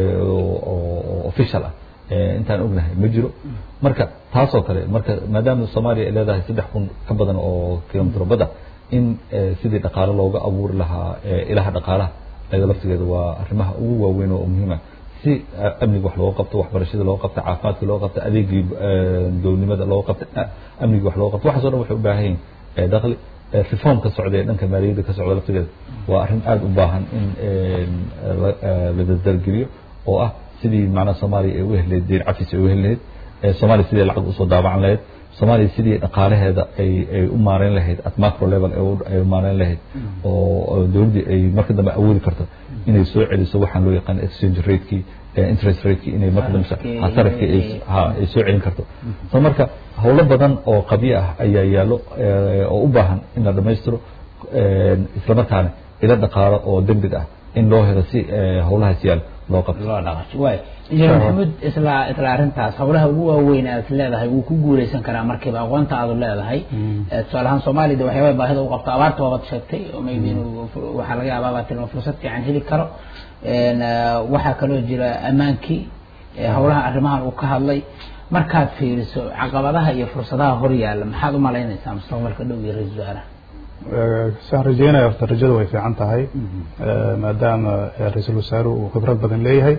oo official ah intaan ognahay ma jiro marka taasoo kale marka maadaama soomaaliya ay leedahay saddex kun ka badan oo kilomitr badda in sidii dhaqaalo looga abuuri lahaa ilaha dhaqaalaha ayada laftigeeda waa arrimaha ugu waaweyn oo muhiima si amniga wax looga qabto waxbarashada looga qabto caafimaadka looga qabto adeegii dowladnimada looga qabto amnigii wax looga qabto waxaas o dhan waxay u baahan yihin dakhli reform ka socda ee dhanka maaliyadda ka socda laftigeeda waa arrin aada u baahan in la dardargeliyo oo ah sidii macnaha soomaaliya ay u heli lahayd deyn cafis ay u heli lahayd soomaaliya sidii lacag usoo daabacan lahayd soomaaliya sidii dhaqaalaheeda ay ay u maareyn lahayd at macro level ay u maareyn lahayd oo dowladdii ay marka dambe awoodi karto inay soo celiso waxaan loo yaqaan exchange ratekii interest ratekii inay marka dambe sarafkii ay ha ay soo celin karto so marka howlo badan oo qabyo ah ayaa yaallo oo u baahan in la dhammaystiro islamarkaana ila dhaqaalo oo degdeg ah in loo helo si howlahaas yaal loo qabto loo dhaqato waay injineer maxamuud isla isla arrintaas howlaha ugu waaweyn aad leedahay wuu ku guuleysan karaa markiiba aqoonta aad leedahay tusaale ahaan soomaaliya de waxyaabaa baahida u qabto abaarta waabaad sheegtay oo maybe inuu waxaa laga yaabaa baa tilma fursad fiican heli karo waxaa kaloo jira ammaankii howlaha arrimahan uu ka hadlay markaad fiiriso caqabadaha iyo fursadaha hor yaalla maxaad u malaynaysaa mustaqbalka dhow iyo ra-isul wasaaraha saan rajeynaya horta rajadu way fiican tahay maadaama ra-iisul wasaaruhu uu khibrad badan leeyahay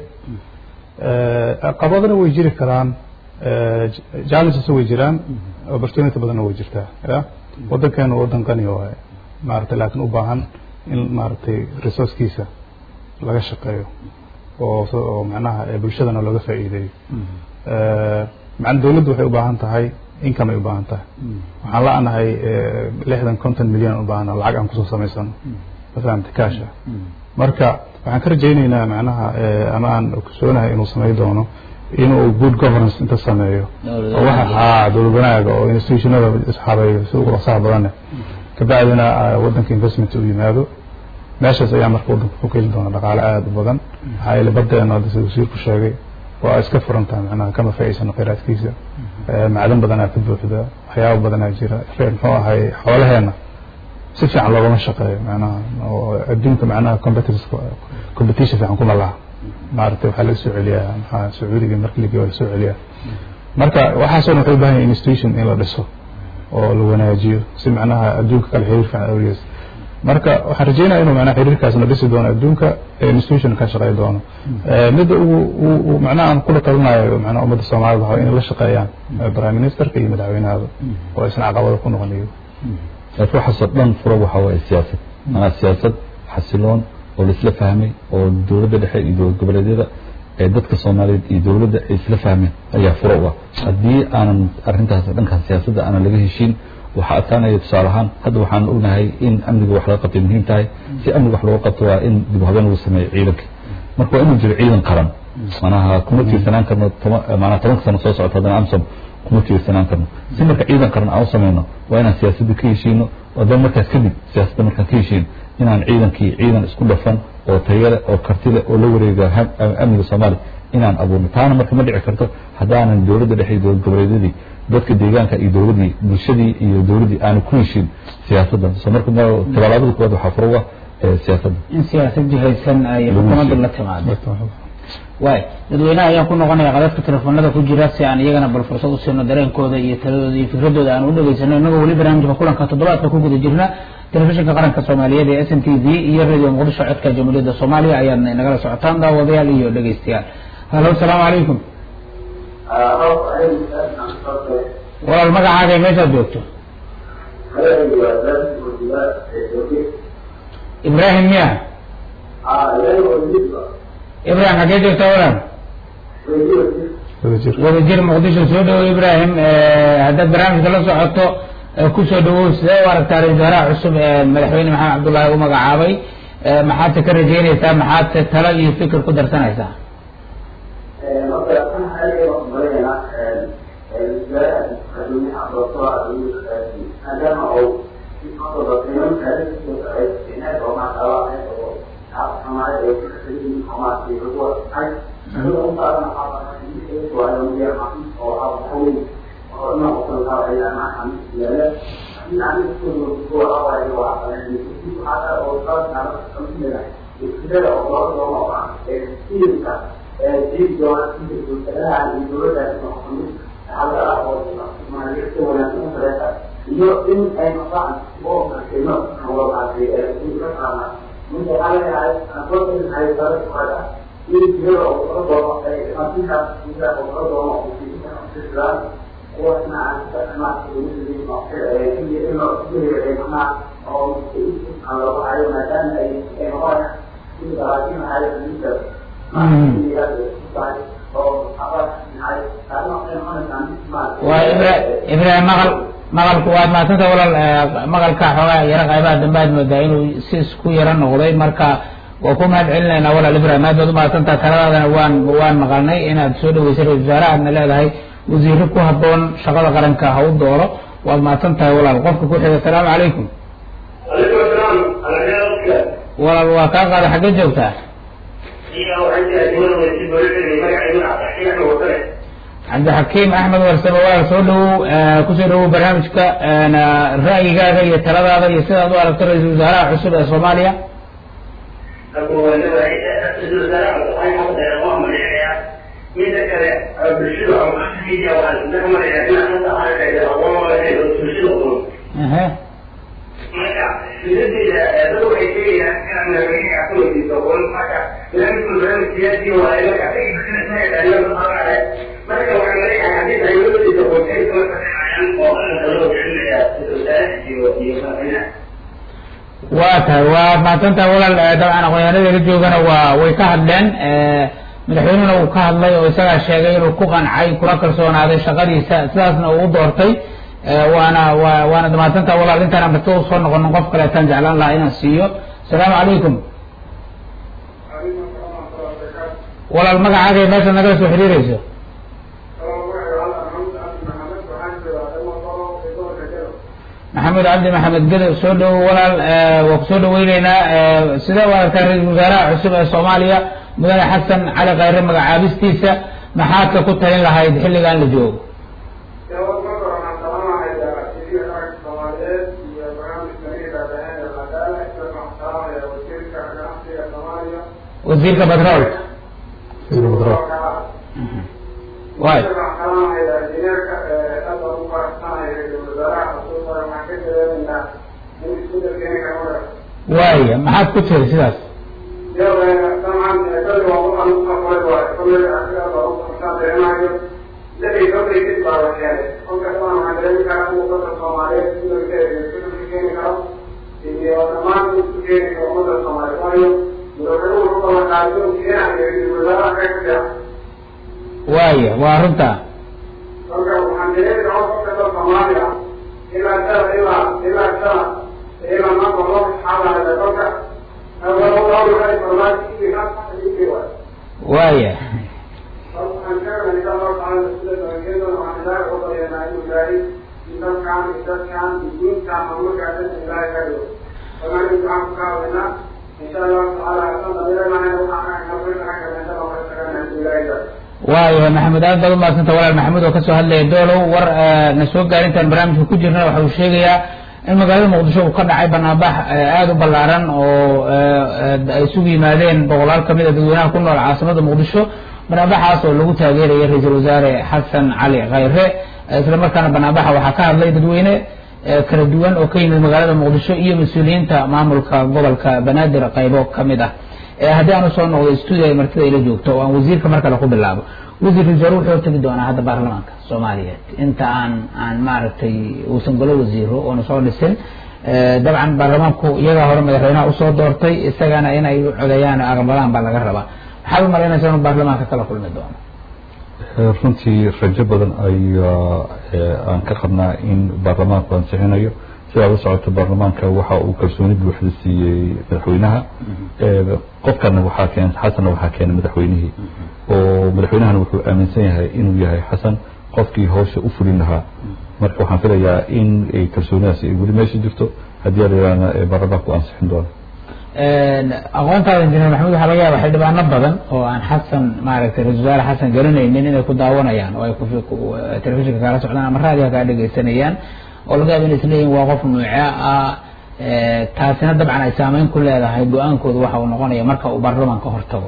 caqabadana way jiri karaan challenges way jiraan opportunity badanna way jirtaa ya waddankeenu waddan qani waaye maaragtay laakiin u baahan in maaragtay resourcekiisa laga shaqeeyo oo oo macnaha bulshadana looga faa'iideeyo macna dawladdu waxay u baahan tahay income ay u baahan tahay waxaan la-nahay lixdan conton milyan u baahana lacag aan kusoo samaysano mafahamta kaasha marka waxaan ka rajaynaynaa macnaha ama aan ogsoonahay inuu samey doono inuu good governance inta sameeyo oo waxa haa dowlad wanaaga oo institutionada isxabeeyo si ugu dhaqsaha badane kabacdina waddanka investment uu yimaado meeshaas ayaa marka waddanka ku keeni doona dhaqaale aada u badan maxaa yeele badeena hadda sida wasiirku sheegay waa iska furantaha macnaha kama faa'iidsano khayraadkiisa macdan badanaa ka buuxda waxyaaba badanaa jira muxuu ahay xoolaheena si fiican loogama shaqeeyo macnaha oo adduunka macnaha competitive competition fiican kuma laha maaragtay waxaa laga soo celiyaa maxaa sacuudiga marka ligi waa lasoo celiyaa marka waxaasoo dhan waxay u baahan yahay institution in la dhiso oo la wanaajiyo si macnaha adduunka kale xiriir fiican awgees marka waxaan rajeynaya inuu macnaha xiriirkaasna dhisi doono adduunka institution ka shaqey doono midda ugu macnaha aan kula talinayo macnaha ummadda soomaalida waa inay la shaqeeyaan prime ministerka iyo madaxweynahada oo isna caqabada ku noqon iyago laakiin waxaasoo dhan fura waxaa waaye siyaasad manaa siyaasad xasiloon oo laisla fahmay oo dowladda dhexe iyo dowlad goboleedyada ee dadka soomaaliyeed iyo dowladda ay isla fahmeen ayaa fura u ah haddii aanan arrintaas dhankaas siyaasadda aanan laga heshiin waxaa adkaanaya tusaale ahaan hadda waxaan ognahay in amniga wax laga qabtay muhiim tahay si amniga wax looga qabto waa in dib u habeen lagu sameeyo ciidanka marka waa inuu jiro ciidan qaran manaha kuma tiirsanaan karno manaa tobanka sano soo socota haddana amsom kuma tiirsanaan karno si marka ciidan qaran aan u sameyno waa inaan siyaasadda ka heshiino haddana markaas kadib siyaasadda markaan ka heshiino inaan ciidankii ciidan isku dhafan oo tayale oo kartile oo la wareega amniga soomaaliya inaan abuurno taana marka ma dhici karto haddaanan dowladda dhexe iyo dowlad goboleedyadii dadka deegaanka iyo dowladdii bulshadii iyo dowladdii aanu ku heshiin siyaasadda so marka tallaabada kuwaad waxaa fura ah siyaasadda in siyaasad jihaysan ay xukuumadda la timaado waay dadweynaha ayaan ku noqonaya qadadka telefoonada ku jira si aan iyagana bal fursad u siino dareenkooda iyo taladooda iyo fikradooda aan u dhageysano inagoo weli barnaamijka kulanka toddobaadka ku guda jirna telefishinka qaranka soomaaliyeed ee s n t v iyo radio muqdisho codka jamhuuriyadda soomaaliya ayaadna inagala socotaan daawadayaal iyo dhegeystayaal halo asalaamu calaykum walaal magacaaga meeshaad joogto ibrahim miya ibrahim xaggee joogta walaal wadajir muqdisho soo dhawow ibrahim haddaad barnaamijka la socoto kusoo dhawow sidee u aragtaa ra-isul wasaaraha cusub ee madaxweyne maxamed cabdullaahi u magacaabay maxaadse ka rajeynaysaa maxaadse talo iyo fikir ku darsanaysaa iyo in ay maqaan oo markayno oo qaatay ee ku ka qaana mid waxa la yahay aqoonta ay dara qada in jiro oo soo doono ay asinka inta oo soo doono oo ku ka qasdaan oo na aan ka ma ku ni ma ee in iyo in oo ku ay ma oo aan loo hayo maadaama ay ay hore in daraashin ay inta ma tahay oo aqal nahay taasna waxay noqonaysaa mid maaragtay waa ibra ibraahim maqal maqalku waad mahadsanta walaal eh, maqalka xoogaa yaro qaybaha dambe aad moodaa inuu si isku yaro noqday marka waa ku mahad celinaynaa walaal ibraahim aad baad u mahadsantaha taladaadana waan waan maqalnay inaad soo dhaweysay ra-isul wasaare aadna leedahay wasiiro ku habboon shaqada qaranka ha u dooro waad mahadsan tahay walaal qofka ku xiga asalaamu calaykum عليكم السلام على خير walaal waa kaa qaada xagge joogtaa iyo waxaan jira dowlada wasiir dowladda magaceedu cabdiraxiim axmed wasare cabdixakiim axmed warsame walaal soo dhawow eh, kusoo dhawow barnaamijka eh, ra'yigaaga iyo taladaada iyo sidaad u aragto ra-iisul wasaaraha cusub ee soomaaliya mida kale bulshada media waxaan isla marayaa in hadda arkaya aqoon bulshada qulub ehe marka filadeeda dad waxay sheegayaan inaan madaxweynaha ka weydiiso qulub marka barnaamijku barnaamij siyaasi waaye marka marka waxaan leeyahay haddii dawladdiisa qorshay kama shaqeynayaan oo qaranka loo bixinaya wasaaraha iyo iyo madaxweynaha waa tahay waa mahadsantaha walaal eh, dabcan aqoonyahanada joogana waa way ka hadleen eh, madaxweynehuna uu ka hadlay oo isagaa sheegay inuu ku qancay kuna kalsoonaaday shaqadiisa sidaasna uu u doortay eh, waana waa waana mahadsantaha walaal intaan amrito usoo noqonin qof kaleetaan jeclaan lahaa inaan siiyo asalaamu calaykum walaal magacaaga iyo meeshaad nagala soo xiriireyso maxamed cabdi maxamed gedo soo dhowo walaal eh, waa kusoo dhaweyneynaa eh, sidee u aragtaa ra-iisul wasaaraha cusub ee soomaaliya mudane xasan cali khayre magacaabistiisa maxaadka ku talin lahayd xilligan la joogo wasiirka batroolka waay waaya maxaad ku tiri sidaas waaya waa runta waaya waaya maxamed aad baad umahadsanta walaal maxamuud oo kasoo hadlaya doolow war eh, na soo gaarintaan barnaamijka ku jirna waxa uu sheegayaa in magaalada muqdisho uu ka dhacay banaanbax eh, aada u ballaaran oo eh, eh, ay isugu yimaadeen boqolaal kamid a dadweynaha ku nool caasimada muqdisho banaanbaxaas oo lagu taageeraya ra-iisul wasaare xasan cali khayre eh, isla markaana banaanbaxa waxaa ka hadlay dadweyne eh, kala duwan oo ka yimid magaalada muqdisho iyo mas-uuliyiinta maamulka gobolka banaadir qaybo kamid ah Eh, haddii aan usoo noqdo stuudio ay martida ila joogto oo aan wasiirka mar kale ku bilaabo wasiir wasaare wuxuu hortegi doonaa hadda baarlamaanka soomaaliyeed inta aan aan maaragtay uusan golo wasiiro oona soo dhisin Eh, dabcan baarlamaanku iyagaa hore madaxweynaha usoo doortay isagana inay u codeeyaan oo aqbalaan baa laga rabaa maxaad u malaynaysaa inuu baarlamaanka kala kulmi doono runtii rajo badan ayaa eh, aan ka qabnaa in baarlamaanku ansixinayo sidaa la socoto baarlamaanka waxa uu kalsooni buuxda siiyey madaxweynaha Eh, qofkana waxaa keen xasanna waxaa keenay madaxweynihii oo madaxweynahana wuxuu aaminsan yahay inuu yahay xasan qofkii hawsha u fulin lahaa marka waxaan filayaa in ay kalsoonidaas ay weli meesha jirto haddii alayana baarlamaanku ansixin doono aqoontaada injineer maxamed waxaa laga yaaba xildhibaano badan oo aan xasan maaragtay ra-isul wasaare xasan garanaynin inay ku daawanayaan oo ay ku ku- telefishinka kaala socdaan ama raadiga kaa dhegaysanayaan oo laga yaaba inay isleeyihin waa qof nuuce ah eh, taasina dabcan ay saameyn ku leedahay go-aankooda waxa uu noqonaya marka uu baarlamaanka hortago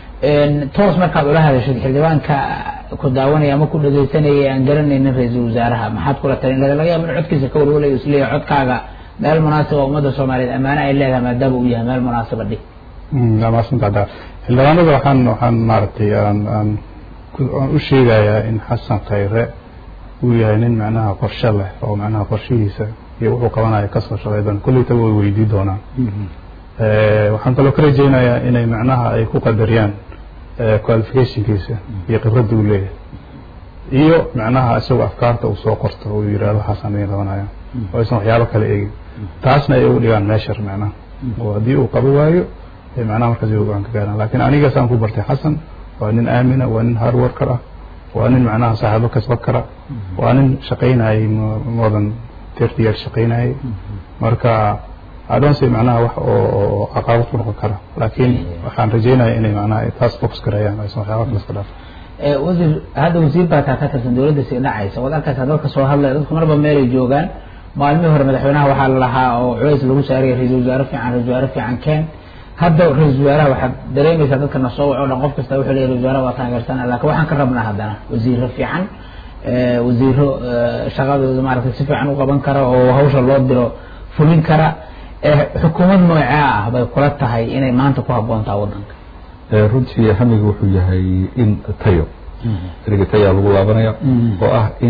toos markaad ula hadashid xildhibaanka ku daawanaya ama ku dhegaysanaya aan garanaynin ra-iisul wasaaraha maxaad kula talin laga laga yaaba in codkiisa ka walwalayo isleeyahay codkaaga meel munaasiba ummadda soomaaliyeed ammaano ay leedahay maadaama uu yahay meel munaasiba dhig waa maadsantaha xildhibaanada waxaan waxaan maaragtay aan aan ku- aan u sheegayaa in xasan khayre uu yahay nin macnaha qorshe leh oo macnaha qorshihiisa iyo wuxuu qabanaya kasoo shaqey doona kolleytaba way weydii doonaan Eh, waxaan kaloo ka rajaynayaa inay macnaha ay ku qadariyaan qualificationkiisa iyo khibradda uu leeyahay iyo macnaha isagoo afkaarta uu soo qorto uu yidhahdo waxaasaan idin qabanaya oo aysan waxyaabo kale eegin taasna ay ugu dhigaan meeshar macnaha oo haddii uu qabo waayo ay macnaha markaas ay go-aan ka gaaraan laakiin aniga saan ku bartay xasan waa nin aamina waa nin hard worker ah waa nin macnaha saaxiibo kasban kara waa nin shaqaynayay more than thirty years shaqaynayay marka I don't say macnaha wax oo caqabad ku noqon kara laakiin waxaan rajeynaya inay macnaha ay taas focus gareeyaan aysan waxyaaba kale iska dhaafin wasiir hadda wasiir baa kaa ka tirsan dawladda sii dhacaysa waad arkaysaa dadka soo hadlaya dadku marba meelay joogaan maalmihii hore madaxweynaha waxaa la lahaa oo culays lagu saaraya ra-iisul wasaare fiican ra-isul wasaare fiican keen hadda ra-isul wasaaraha waxaad dareemaysaa dadka na soo waco dhan qof kasta wuxuu leeyahy ra-isul wasaaraha waa taageersana laakiin waxaan ka rabnaa haddana wasiiro fiican wasiiro shaqadooda maaragtay si fiican u qaban kara oo hawsha loo diro fulin kara xukuumad noocee ah bay kula tahay inay maanta ku habboontaa waddanka runtii hamiga wuxuu yahay in tayo eriga tayaa lagu laabanaya oo ah in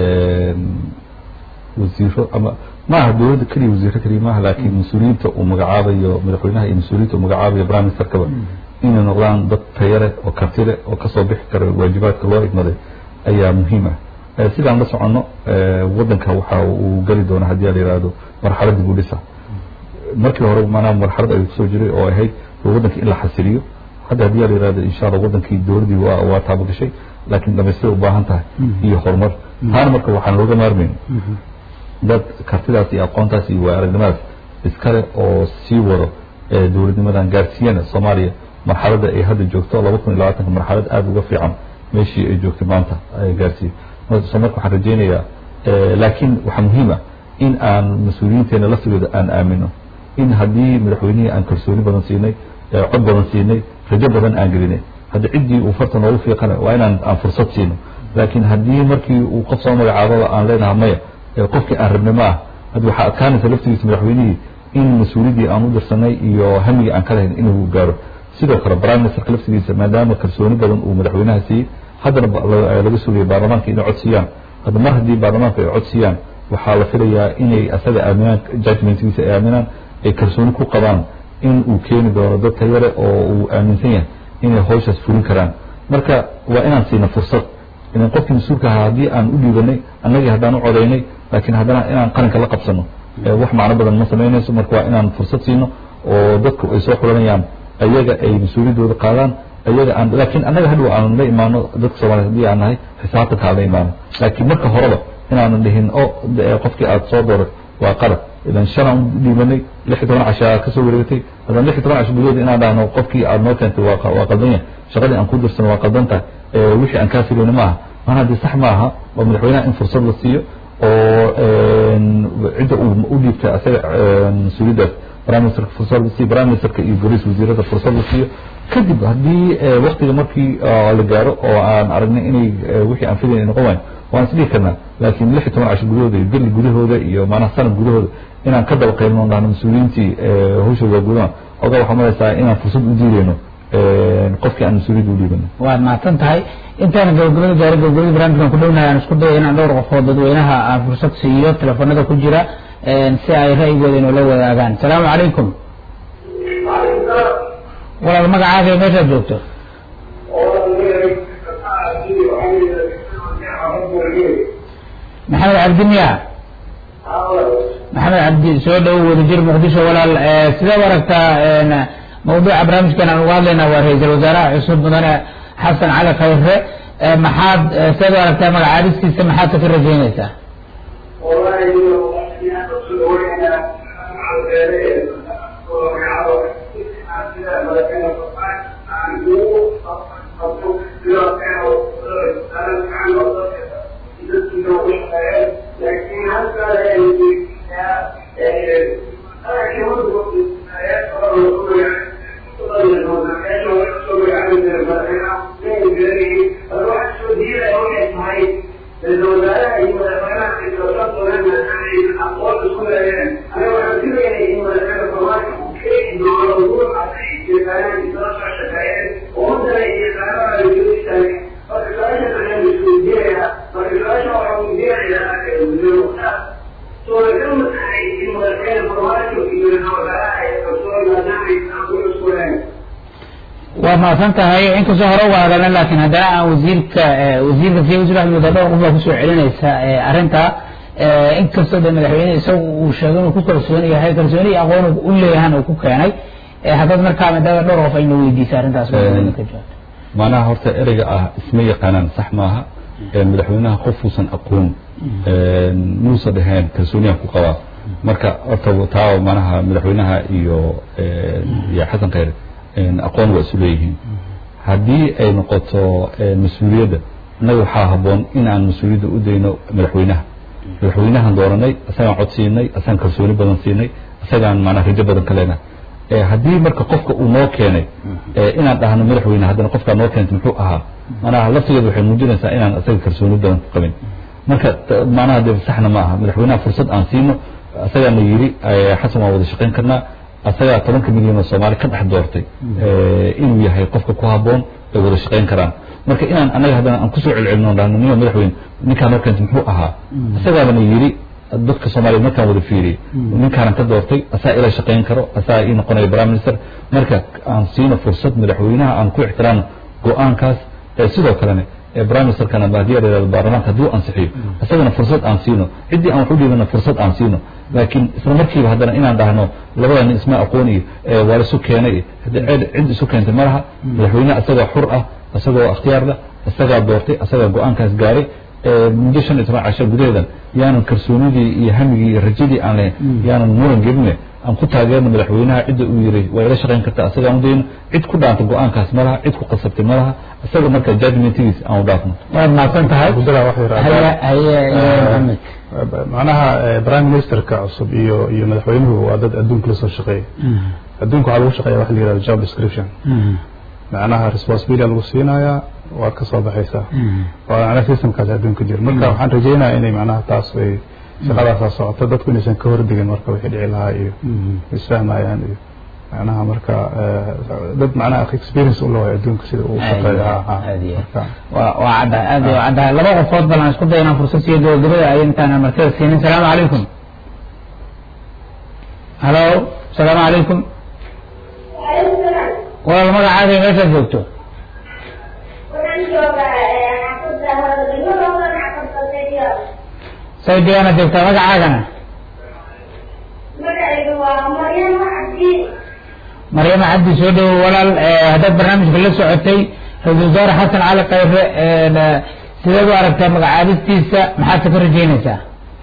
wasiiro ama maaha dowladda keliya wasiiro keliya maaha laakiin mas-uuliyiinta uu magacaabayo madaxweynaha iyo mas-uuliyiinta uu magacaabayo prime ministerkaba inay noqdaan dad tayale oo kartile oo kasoo bixi kara waajibaadka loo igmaday ayaa muhiim ah sidaan la soconno waddanka waxa uu geli doona haddii la yihahdo marxaladda gudhisa markii hore maanaa marxalad ayuu kusoo jiray oo ahayd waddanka in la xasiliyo hadda haddii la yihahdo insha allah wadankii dowladdii waa waa taabagashay laakiin dhamaystira u baahan tahay iyo horumar taana marka waxaan looga maarmayn dad kartidaas iyo aqoontaas iyo waa aragnimadaas iskale oo sii wado dowladnimadan gaarsiiyana soomaaliya marxaladda ay hadda joogto laba kun iyo labaatanka marxalad aada uga fiican meeshii ay joogtay maanta gaarsiiyo so marka waxaan rajeynayaa laakiin waxaa muhiim ah in aan mas-uuliyiinteena laftigooda aan aamino in haddii madaxweynihii aan kalsooni badan siinay cod badan siinay rajo badan aan gelinay hadda ciddii uu farta noogu fiiqana waa inaan aan fursad siino laakiin haddii markii uu qof soo magacaababa aan leenaha maya qofkii aan rabnay ma ah hadda waxaa adkaanaysa laftigiisa madaxweynihii in mas-uuliyaddii aan u dirsanay iyo hamigii aan ka lahayn inuu gaaro sidoo kale prime ministerka laftigiisa maadaama kalsooni badan uu madaxweynaha siiyey haddana laga sugaya baarlamaanka inay cod siiyaan hadda mar haddii baarlamaanka ay cod siiyaan waxaa la filayaa inay asaga aaminaan judgmentgiisa ay aaminaan ay kalsooni ku qabaan in uu keeni doono dad tayare oo uu aaminsan yahay inay hawshaas fulin karaan marka waa inaan siina fursad ilan qofkii mas-uulka ahaa haddii aan u dhiibanay annagii haddaan u codaynay laakiin haddana inaan qaranka la qabsano wax macno badan ma samaynayso marka waa inaan fursad siino oo dadku ay soo xulanayaan ayaga ay mas-uuliyaddooda qaadaan ayaga aan laakiin annaga hadhow aan la imaano dadka soomaliya hadii aan nahay xisaabtanka aan la imaano laakiin marka horeba inaanan dhihin o qofkii aada soo dooray waa qalad idan shanaan u dhiibanay lix iyo toban cashaa kasoo wareegatay haddana lix iyo toban casho gudahood inaan dhahno qofkii aada noo keentay waa waa qaldan yahay shaqadii aan ku dirsano waa qaldan tahay wixii aan kaa filayna maaha maana haddii sax maaha oo madaxweynaha in fursad la siiyo oo cidda uu u dhiibtay asaga mas-uuliyaddaas prime ministerka fursad la siiyo prime ministerka iyo goliis wasiirada fursad la siiyo kadib haddii waktiga markii la gaaro oo aan aragnay inay wixii aan filayn noqon waayo waan isdhihi karnaa laakiin lix iyo toban casho gudahooda iyo bili gudahooda iyo maanaha sanad gudahooda inaan ka daba qaylino dhahno mas-uuliyiintii hawshooda waa gudana ogaa waxaa malaysaa inaan fursad u diideyno qofkii aan mas-uuliyadda u dhiibano waad mahadsan tahay intaan gabagabada gaari gabagabada barnaamijkan ku dhownahay aan isku daya inaan dhowr qofood dadweynaha aan fursad siiyo telefoonada ku jira si ay ra'yigooda inoola wadaagaan asalaamu calaykum walaal magacaaga meeshaad joogto maxamed cabdi miya maxamed cabdi soo dhow wadajir muqdisho walaal sidaad aragtaa mawduuca barnaamijkan aan uga hadlaynaa waa ra-iisul wasaaraha cusub mudane xasan cali khayre maxaad sidaad u aragtaa magacaadistiisa maxaad ka rajeynaysaa waad mahadsan tahay inkastoo hore uga hadalna laakiin haddana aan wasiirka wasiirka siya wasiir axmed wadadho qof baa kusoo celinaysa arrinta inkastoo de madaxweyne isagu uu sheegay inuu ku kalsoon yahay kalsooni iyo aqoon u leeyahan uu ku keenay haddaad markaa maadaama dhowr qof ayna weydiisa arrintaas ka jawaabto macnaha horta ereyga ah isma yaqaanaan sax maaha madaxweynaha qofuusan aqoon muusa dhaheen kalsooniyaan ku qabaa marka horta taa manaha madaxweynaha iyo iyo xasan khayre aqoon waa isu leeyihiin haddii ay noqoto mas-uuliyadda innaga waxaa habboon in aan mas-uuliyadda u dayno madaxweynaha madaxweynahan dooranay isagaan cod siinay isagaan kalsooni badan siinay isagaan maanaa rajo badan ka leenahay haddii marka qofka uu noo keenay inaan dhahno madaxweyne haddana qofkaa noo keentay muxuu ahaa manaha laftigeeda waxay muujinaysaa inaan isaga kalsooni badan ku qabin marka manaha de saxna ma aha madaxweynaha fursad aan siino isagaana yidhi xasan waan wada shaqayn karnaa isagaa tobanka milyan oo soomaali ka dhex doortay inuu yahay qofka ku habboon ay wada shaqayn karaan marka inaan anaga haddana aan kusoo celcelino dhahno nima madaxweyne ninkaa noo keentay muxuu ahaa isagaabana yidhi dadka soomaaliya markaan wada fiiriyey ninkaanan ka doortay asaa ila shaqayn karo asaa ii noqonaya prime minister marka aan siino fursad madaxweynaha aan ku ixtiraamno go-aankaas sidoo kalene prime ministerkana haddii la yihahdo baarlamaanka hadduu ansixiyo isagana fursad aan siino ciddii aan wax u dhiibana fursad aan siino laakiin isla markiiba haddana inaan dhahno labada nin isma aqoon iyo waa la isu keenay cid isu keentay ma laha madaxweyneha isagoo xur ah isagoo ikhtiyaar leh isagaa doortay isagaa go-aankaas gaaray muddo shan iyo toban casho gudaheedan yaanan kalsoonidii iyo hamigii iyo rajadii aan lahayn yaanan muran geline aan ku taageerno madaxweynaha cidda uu yiri waa ila shaqayn kartaa isagaan u dayno cid ku dhaanta go-aankaas ma laha cid ku qasabtay ma laha isaga marka judgmentigiis aan u dhaafno waad mahadsan tahay gudaha wax yar haye haye maxamed macnaha prime ministerka cusub iyo iyo madaxweynuhu waa dad adduunka la soo shaqeeya adduunka waxaa lagu shaqeeya waxa la yihahdo job description macnaha responsibility lagu siinayaa waad ka soo baxaysaa waa macnaha systemkaas adduunka jira marka waxaan rajaynayaa inay macnaha taas ay shaqadaasaa socoto dadku inaysan ka hordegin marka wixii dhici lahaa iyo isfahmayaan iyo macnaha marka dad macnaha experience u leeyahay adduunka sida uu shaqeeyo marka waa waa caddahay aad waa caddahay laba qofood bal aan isku day inaan fursad siiyo gabagabada ay intaan martida siinin salaamu calaykum halo salaamu calaykum walaal magacaaga iyo meeshaad joogto saydiyaana joogtaa magacaagana maryama cabdi soo dhowo walaal haddaad barnaamijka la socotay ra-isul wasaare xasan cali khayre sideed u aragtaa magacaabistiisa maxaad ka rajeynaysaa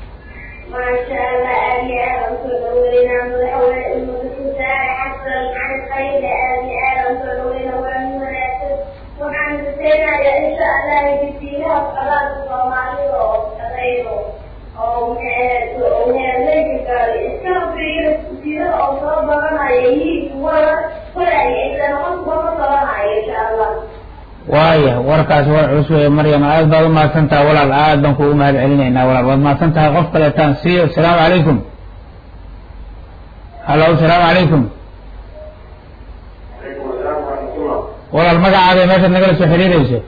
waaya warkaas war culus weeye maryam aad baad u mahadsan tahay walaal aad baan kugu mahad celinaynaa walaal waad mahadsan tahay qof kaleetaan siiyo asalaamu calaykum halo asalaamu calaykum walaal magacaaga iyo meeshaad nagala soo xiriirayso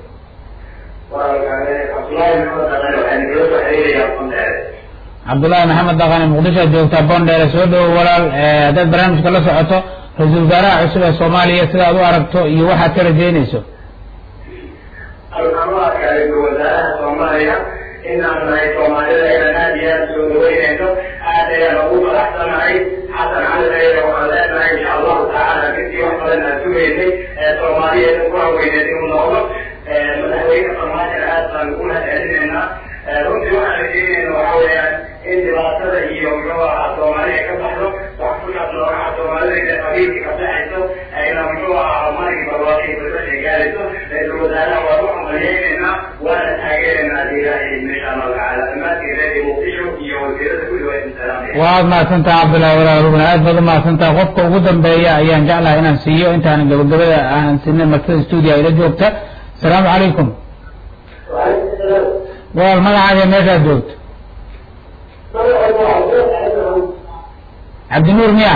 cabdullaahi maxamed dhaqane muqdisho aad joogtaa bondheere soo dhowo walaal haddaad barnaamijka la socoto ra-iisul wasaaraha cusub ee soomaaliya sida aad u aragto iyo waxaad ka rajeynayso waxaan u arkaa ra-iisul wasaaraha soomaaliya inaan nahay soomaalida inaan aad iyo aad soo dhaweynayno aad ayaan ugu faraxsanahay xasan cali khayre waxaan leenahay insha allahu tacaala kadii wax badan aan sugaynay ee soomaaliyeed ku haweyneed inuu noqdo madaxweyne farmaajona aad baan ugu mahad celinaynaa runtii waxaan rajeynayna waxa weeyaan in dhibaatada iyo muxuu ahaa soomaaliya ka baxdo wax ku saabsan waxaa soomaalida inta qabiilkii ka baxayso ayna muxuu ahaa markii barwaaqii bulshada gaarayso ra-iisul wasaaraha waan u hambaliyeynaynaa waana taageeraynaa haddii ilaahay insha allahu tacaala dhammaantiin reer muqdisho iyo wasiirada kulli waa idin salaamaya waad mahadsantaha cabdullahi walaal rugna aad baad u mahadsantaha qofka ugu dambeeya ayaan jeclahay inaan siiyo intaanan gabagabada aanan sinay martida stuudio ayla joogta asalaamu calaykum walaal magacaaga meeshaad joogto cabdinuur miya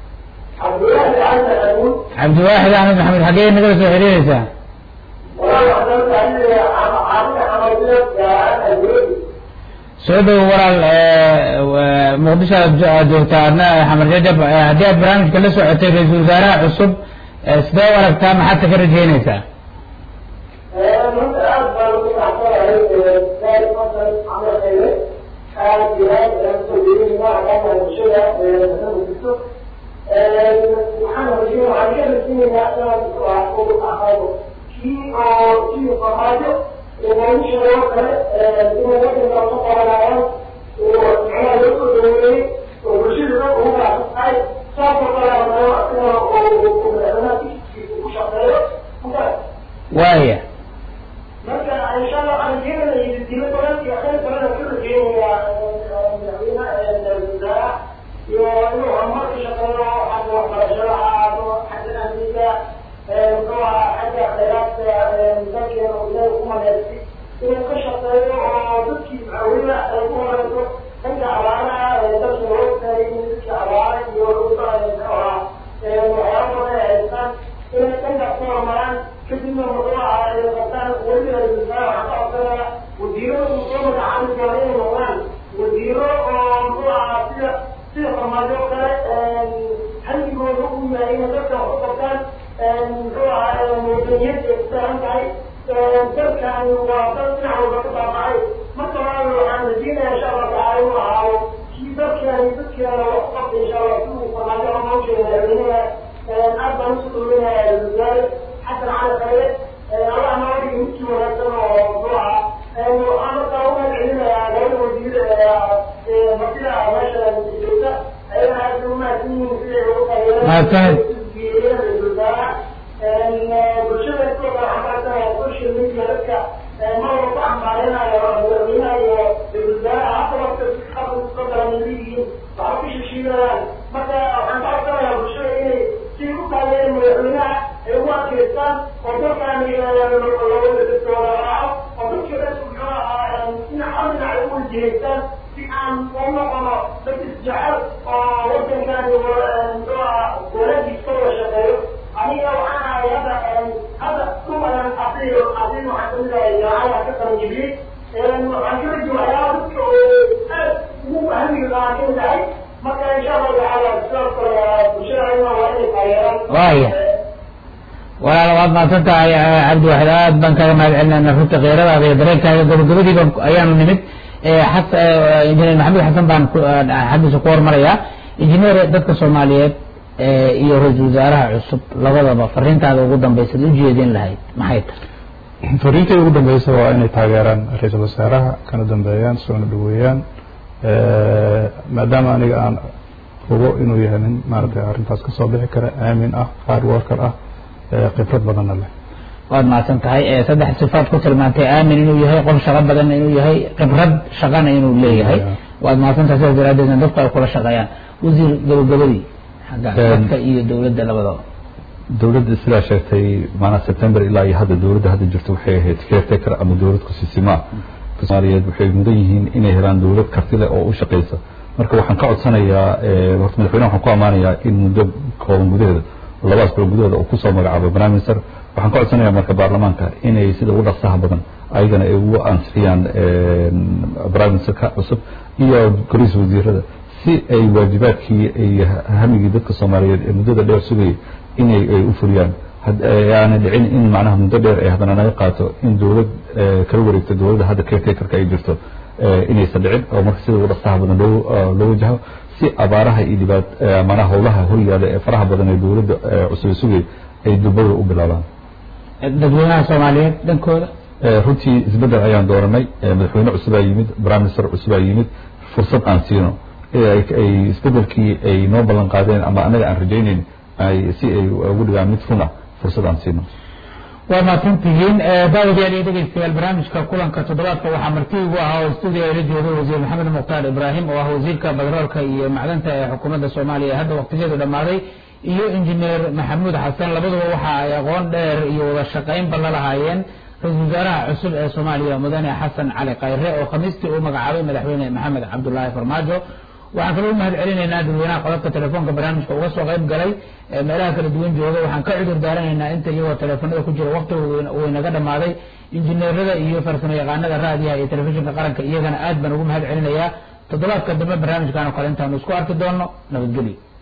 cabdiwaaxid axmed maxamed xaggee nagala soo xiriiraysaa soo dhowo walaal muqdisho aad joogtaa adna xamar jajab haddii aad barnaamijka la socotay ra-iisul wasaaraha cusub sidee u aragtaa maxaad ka rajeynaysaa runta aad baan ugu raacsanahay gaari fasal camal khayre aad iyo aad aan usoo jeedinayna aqaana bulshada mudiso waxaan rajeyna waxaan ka rajeynaynaa inaan ugu aqaano kii oo kii farmaajo nolosha oo kale inay wadanka ka qabanayaan oo macnaha loo soo dhaweeyey oo bulshada dad ugu raacsan tahay saasoo kale anao asina oo madaxweynaha kiskiisa ku shaqeeyo markaas waaya marka insha allah waxaan rajeynayaa dilo badan iyo khayr badan aan ka rajeynayaa madaxweynaha wasaaraha iyo inuu horumar ka shaqeeyo xagga waxbarashada ha ahaado xagga amniga muxuu ahaa xagga khayraadka dalkeena oo ilaahay ku maleystay inuu ka shaqeeyo oo dadkii weliba ay ku horeyso dhanka abaaraha dalka loo taagay in dadkii abaara iyo muxuu ahaa waxyaaba badan ay haystaan inay dhankaas ku horumaraan kadibna muxuu ahaa ay qabtaan weliba wasaare waxaan ka codsanaya wasiirada muxuu magacaabi doona inay noqdaan wasiiro oo muxuu ahaa sida sida farmaajo oo kale hamigooda u yahay inay dadka wax u qabtaan muxuu ahaa wadaniyad ay ku saaran tahay dalkan waa dal dhinac walba ka baabacay marka labaad waxaan rajeynaya insha allah tacaala inuu ahaado kii dalkeena dadkeena wax u qabta insha allah si uu farmaajo hormawsheeda madaxweynaha aad baan usoo dhoweynayaa wasaare xasan cali khayre allah noo dhigi midkii wanaagsan oo muxuu ahaa waxaan markaa u mahadcelinayaa labada wasiir martida meesha joogta ayagana aad bay umahadsan yihiin siday ugu Mahadsanid. bulshada sidoo kale waxaan kaasanayaa social media dadka mar walba cambaarenayo madaxweynaha iyo wasaaraha hadda waqti qabka soo kala leeyihiin waxba ka shishiidayaan marka waxaan ka codsanayaa bulshada inay si u taageereen madaxweynaha ay ugu adkeystaan oo dalkan looga dadkooda raaco oo dadka dhan muxuu ahaa dhinac hal dhinac ay u wajihaystaan si aan u noqono dad isjecel oo wadankan muxuu ahaa walaadiis ka wada shaqeeyo aniga waxaan ahay hadda hadda kumadan abriil abriil waxaan kamid ahay jaamacada ka qalanjibiyey waxaan ka rajay waxyaaba dadka oo aad ugu hamiga qabaan kamid ahay marka insha allahu tacaala sidaas kale bulshada ayagana waa inay taageeraan Waaya. walaal waad mahadsan tahay cabdi waxid aad baan kaga mahad celinayna runta khiiradaada iyo dareenkaaga gabagabadiiba ayaanu nimid xas injineer maxamed xasan baan ku- xaggiisa ku hormarayaa injineer dadka soomaaliyeed iyo ra-iisul wasaaraha cusub labadaba fariintaada ugu dambaysa u jeedin lahayd maxay tahay fariintii ugu dambeysa waa inay taageeraan ra-iisul wasaaraha kana dambeeyaan soona dhaweeyaan maadaama aniga aan hubo inuu yahay nin maaragtay arrintaas kasoo bixi kara aamin ah hard worker ah khibrad badanna leh waad mahadsan tahay saddex sifaad ku tilmaantay aamin inuu yahay qof shaqo badan inuu yahay khibrad shaqana inuu leeyahay waad mahadsan tahay sidaas daraadeedna dadku ay kula shaqeeyaan wasiir gabagabadii xagga dadka iyo dowladda labadaba dowladda sidaa sheegtay maanaa september ilaa iyo hadda dowladda hadda jirto waxay ahayd caretaker ama dowlad kusisimaa soomaaliyeed waxay mudan yihiin inay helaan dowlad karti leh oo u shaqeysa marka waxaan ka codsanayaa horta madaxweynaha waxaan ku ammaanayaa in muddo kooban gudaheeda labadaas bilo gudahooda uu kusoo magacaabo prime minister waxaan ka codsanayaa marka baarlamaanka inay sida ugu dhaqsaha badan ayagana ay ugu ansixiyaan prime ministerka cusub iyo golihiisa wasiirada si ay waajibaadkii ay hamigii dadka soomaaliyeed ee muddada dheer sugayay inay ay u fuliyaan aanay dhicin in macnaha muddo dheer ay haddana naga qaato in dowlad kala wareegto dowladda hadda caretakerka ay jirto inaysan dhicin oo marka sida ugu dhaqsaha badan loo loo wajaho si abaaraha iyo dhibaat macnaha howlaha horyaala ee faraha badan ee dowladda cusub sugay ay dubada u bilaabaan dadweynaha soomaaliyeed dhankooda runtii isbeddel ayaan dooranay madaxweyne cusubaa yimid prime minister cusubaa yimid fursad aan siino ay isbeddelkii ay noo ballan qaadeen ama anaga aan rajaynayn ay si ay ugu dhigaan mid run ah fursad aan siino waa mahadsantihiin daawadayaal iyo dhegeystayaal barnaamijka kulanka toddobaadka waxaa marti ugu ahaa oo stuudiga ila jooga wasiir maxamed mukhtaar ibraahim oo ah wasiirka batroolka iyo macdanta ee xukuumadda soomaaliya hadda waqtigeedu dhammaaday iyo injineer maxamuud xasan labaduba waxa ay aqoon dheer iyo wada shaqaynba la lahaayeen ra-iisul wasaaraha cusub ee soomaaliya mudane xasan cali khayre oo khamiistii uu magacaabay madaxweyne maxamed cabdulaahi farmaajo waxaan kaloo u mahad celinaynaa dadweynaha qodobka telefoonka barnaamijka uga soo qayb galay meelaha kala duwan jooga waxaan ka cudur daaranaynaa inta iyagoo teleefonada ku jira waqtiga uu inaga dhammaaday injineerada iyo farsamo yaqaanada raadiyaha iyo telefishinka qaranka iyagana aad baan ugu mahad celinayaa toddobaadka dambe barnaamijkan oo kale intaanu isku arki doono nabadgelyo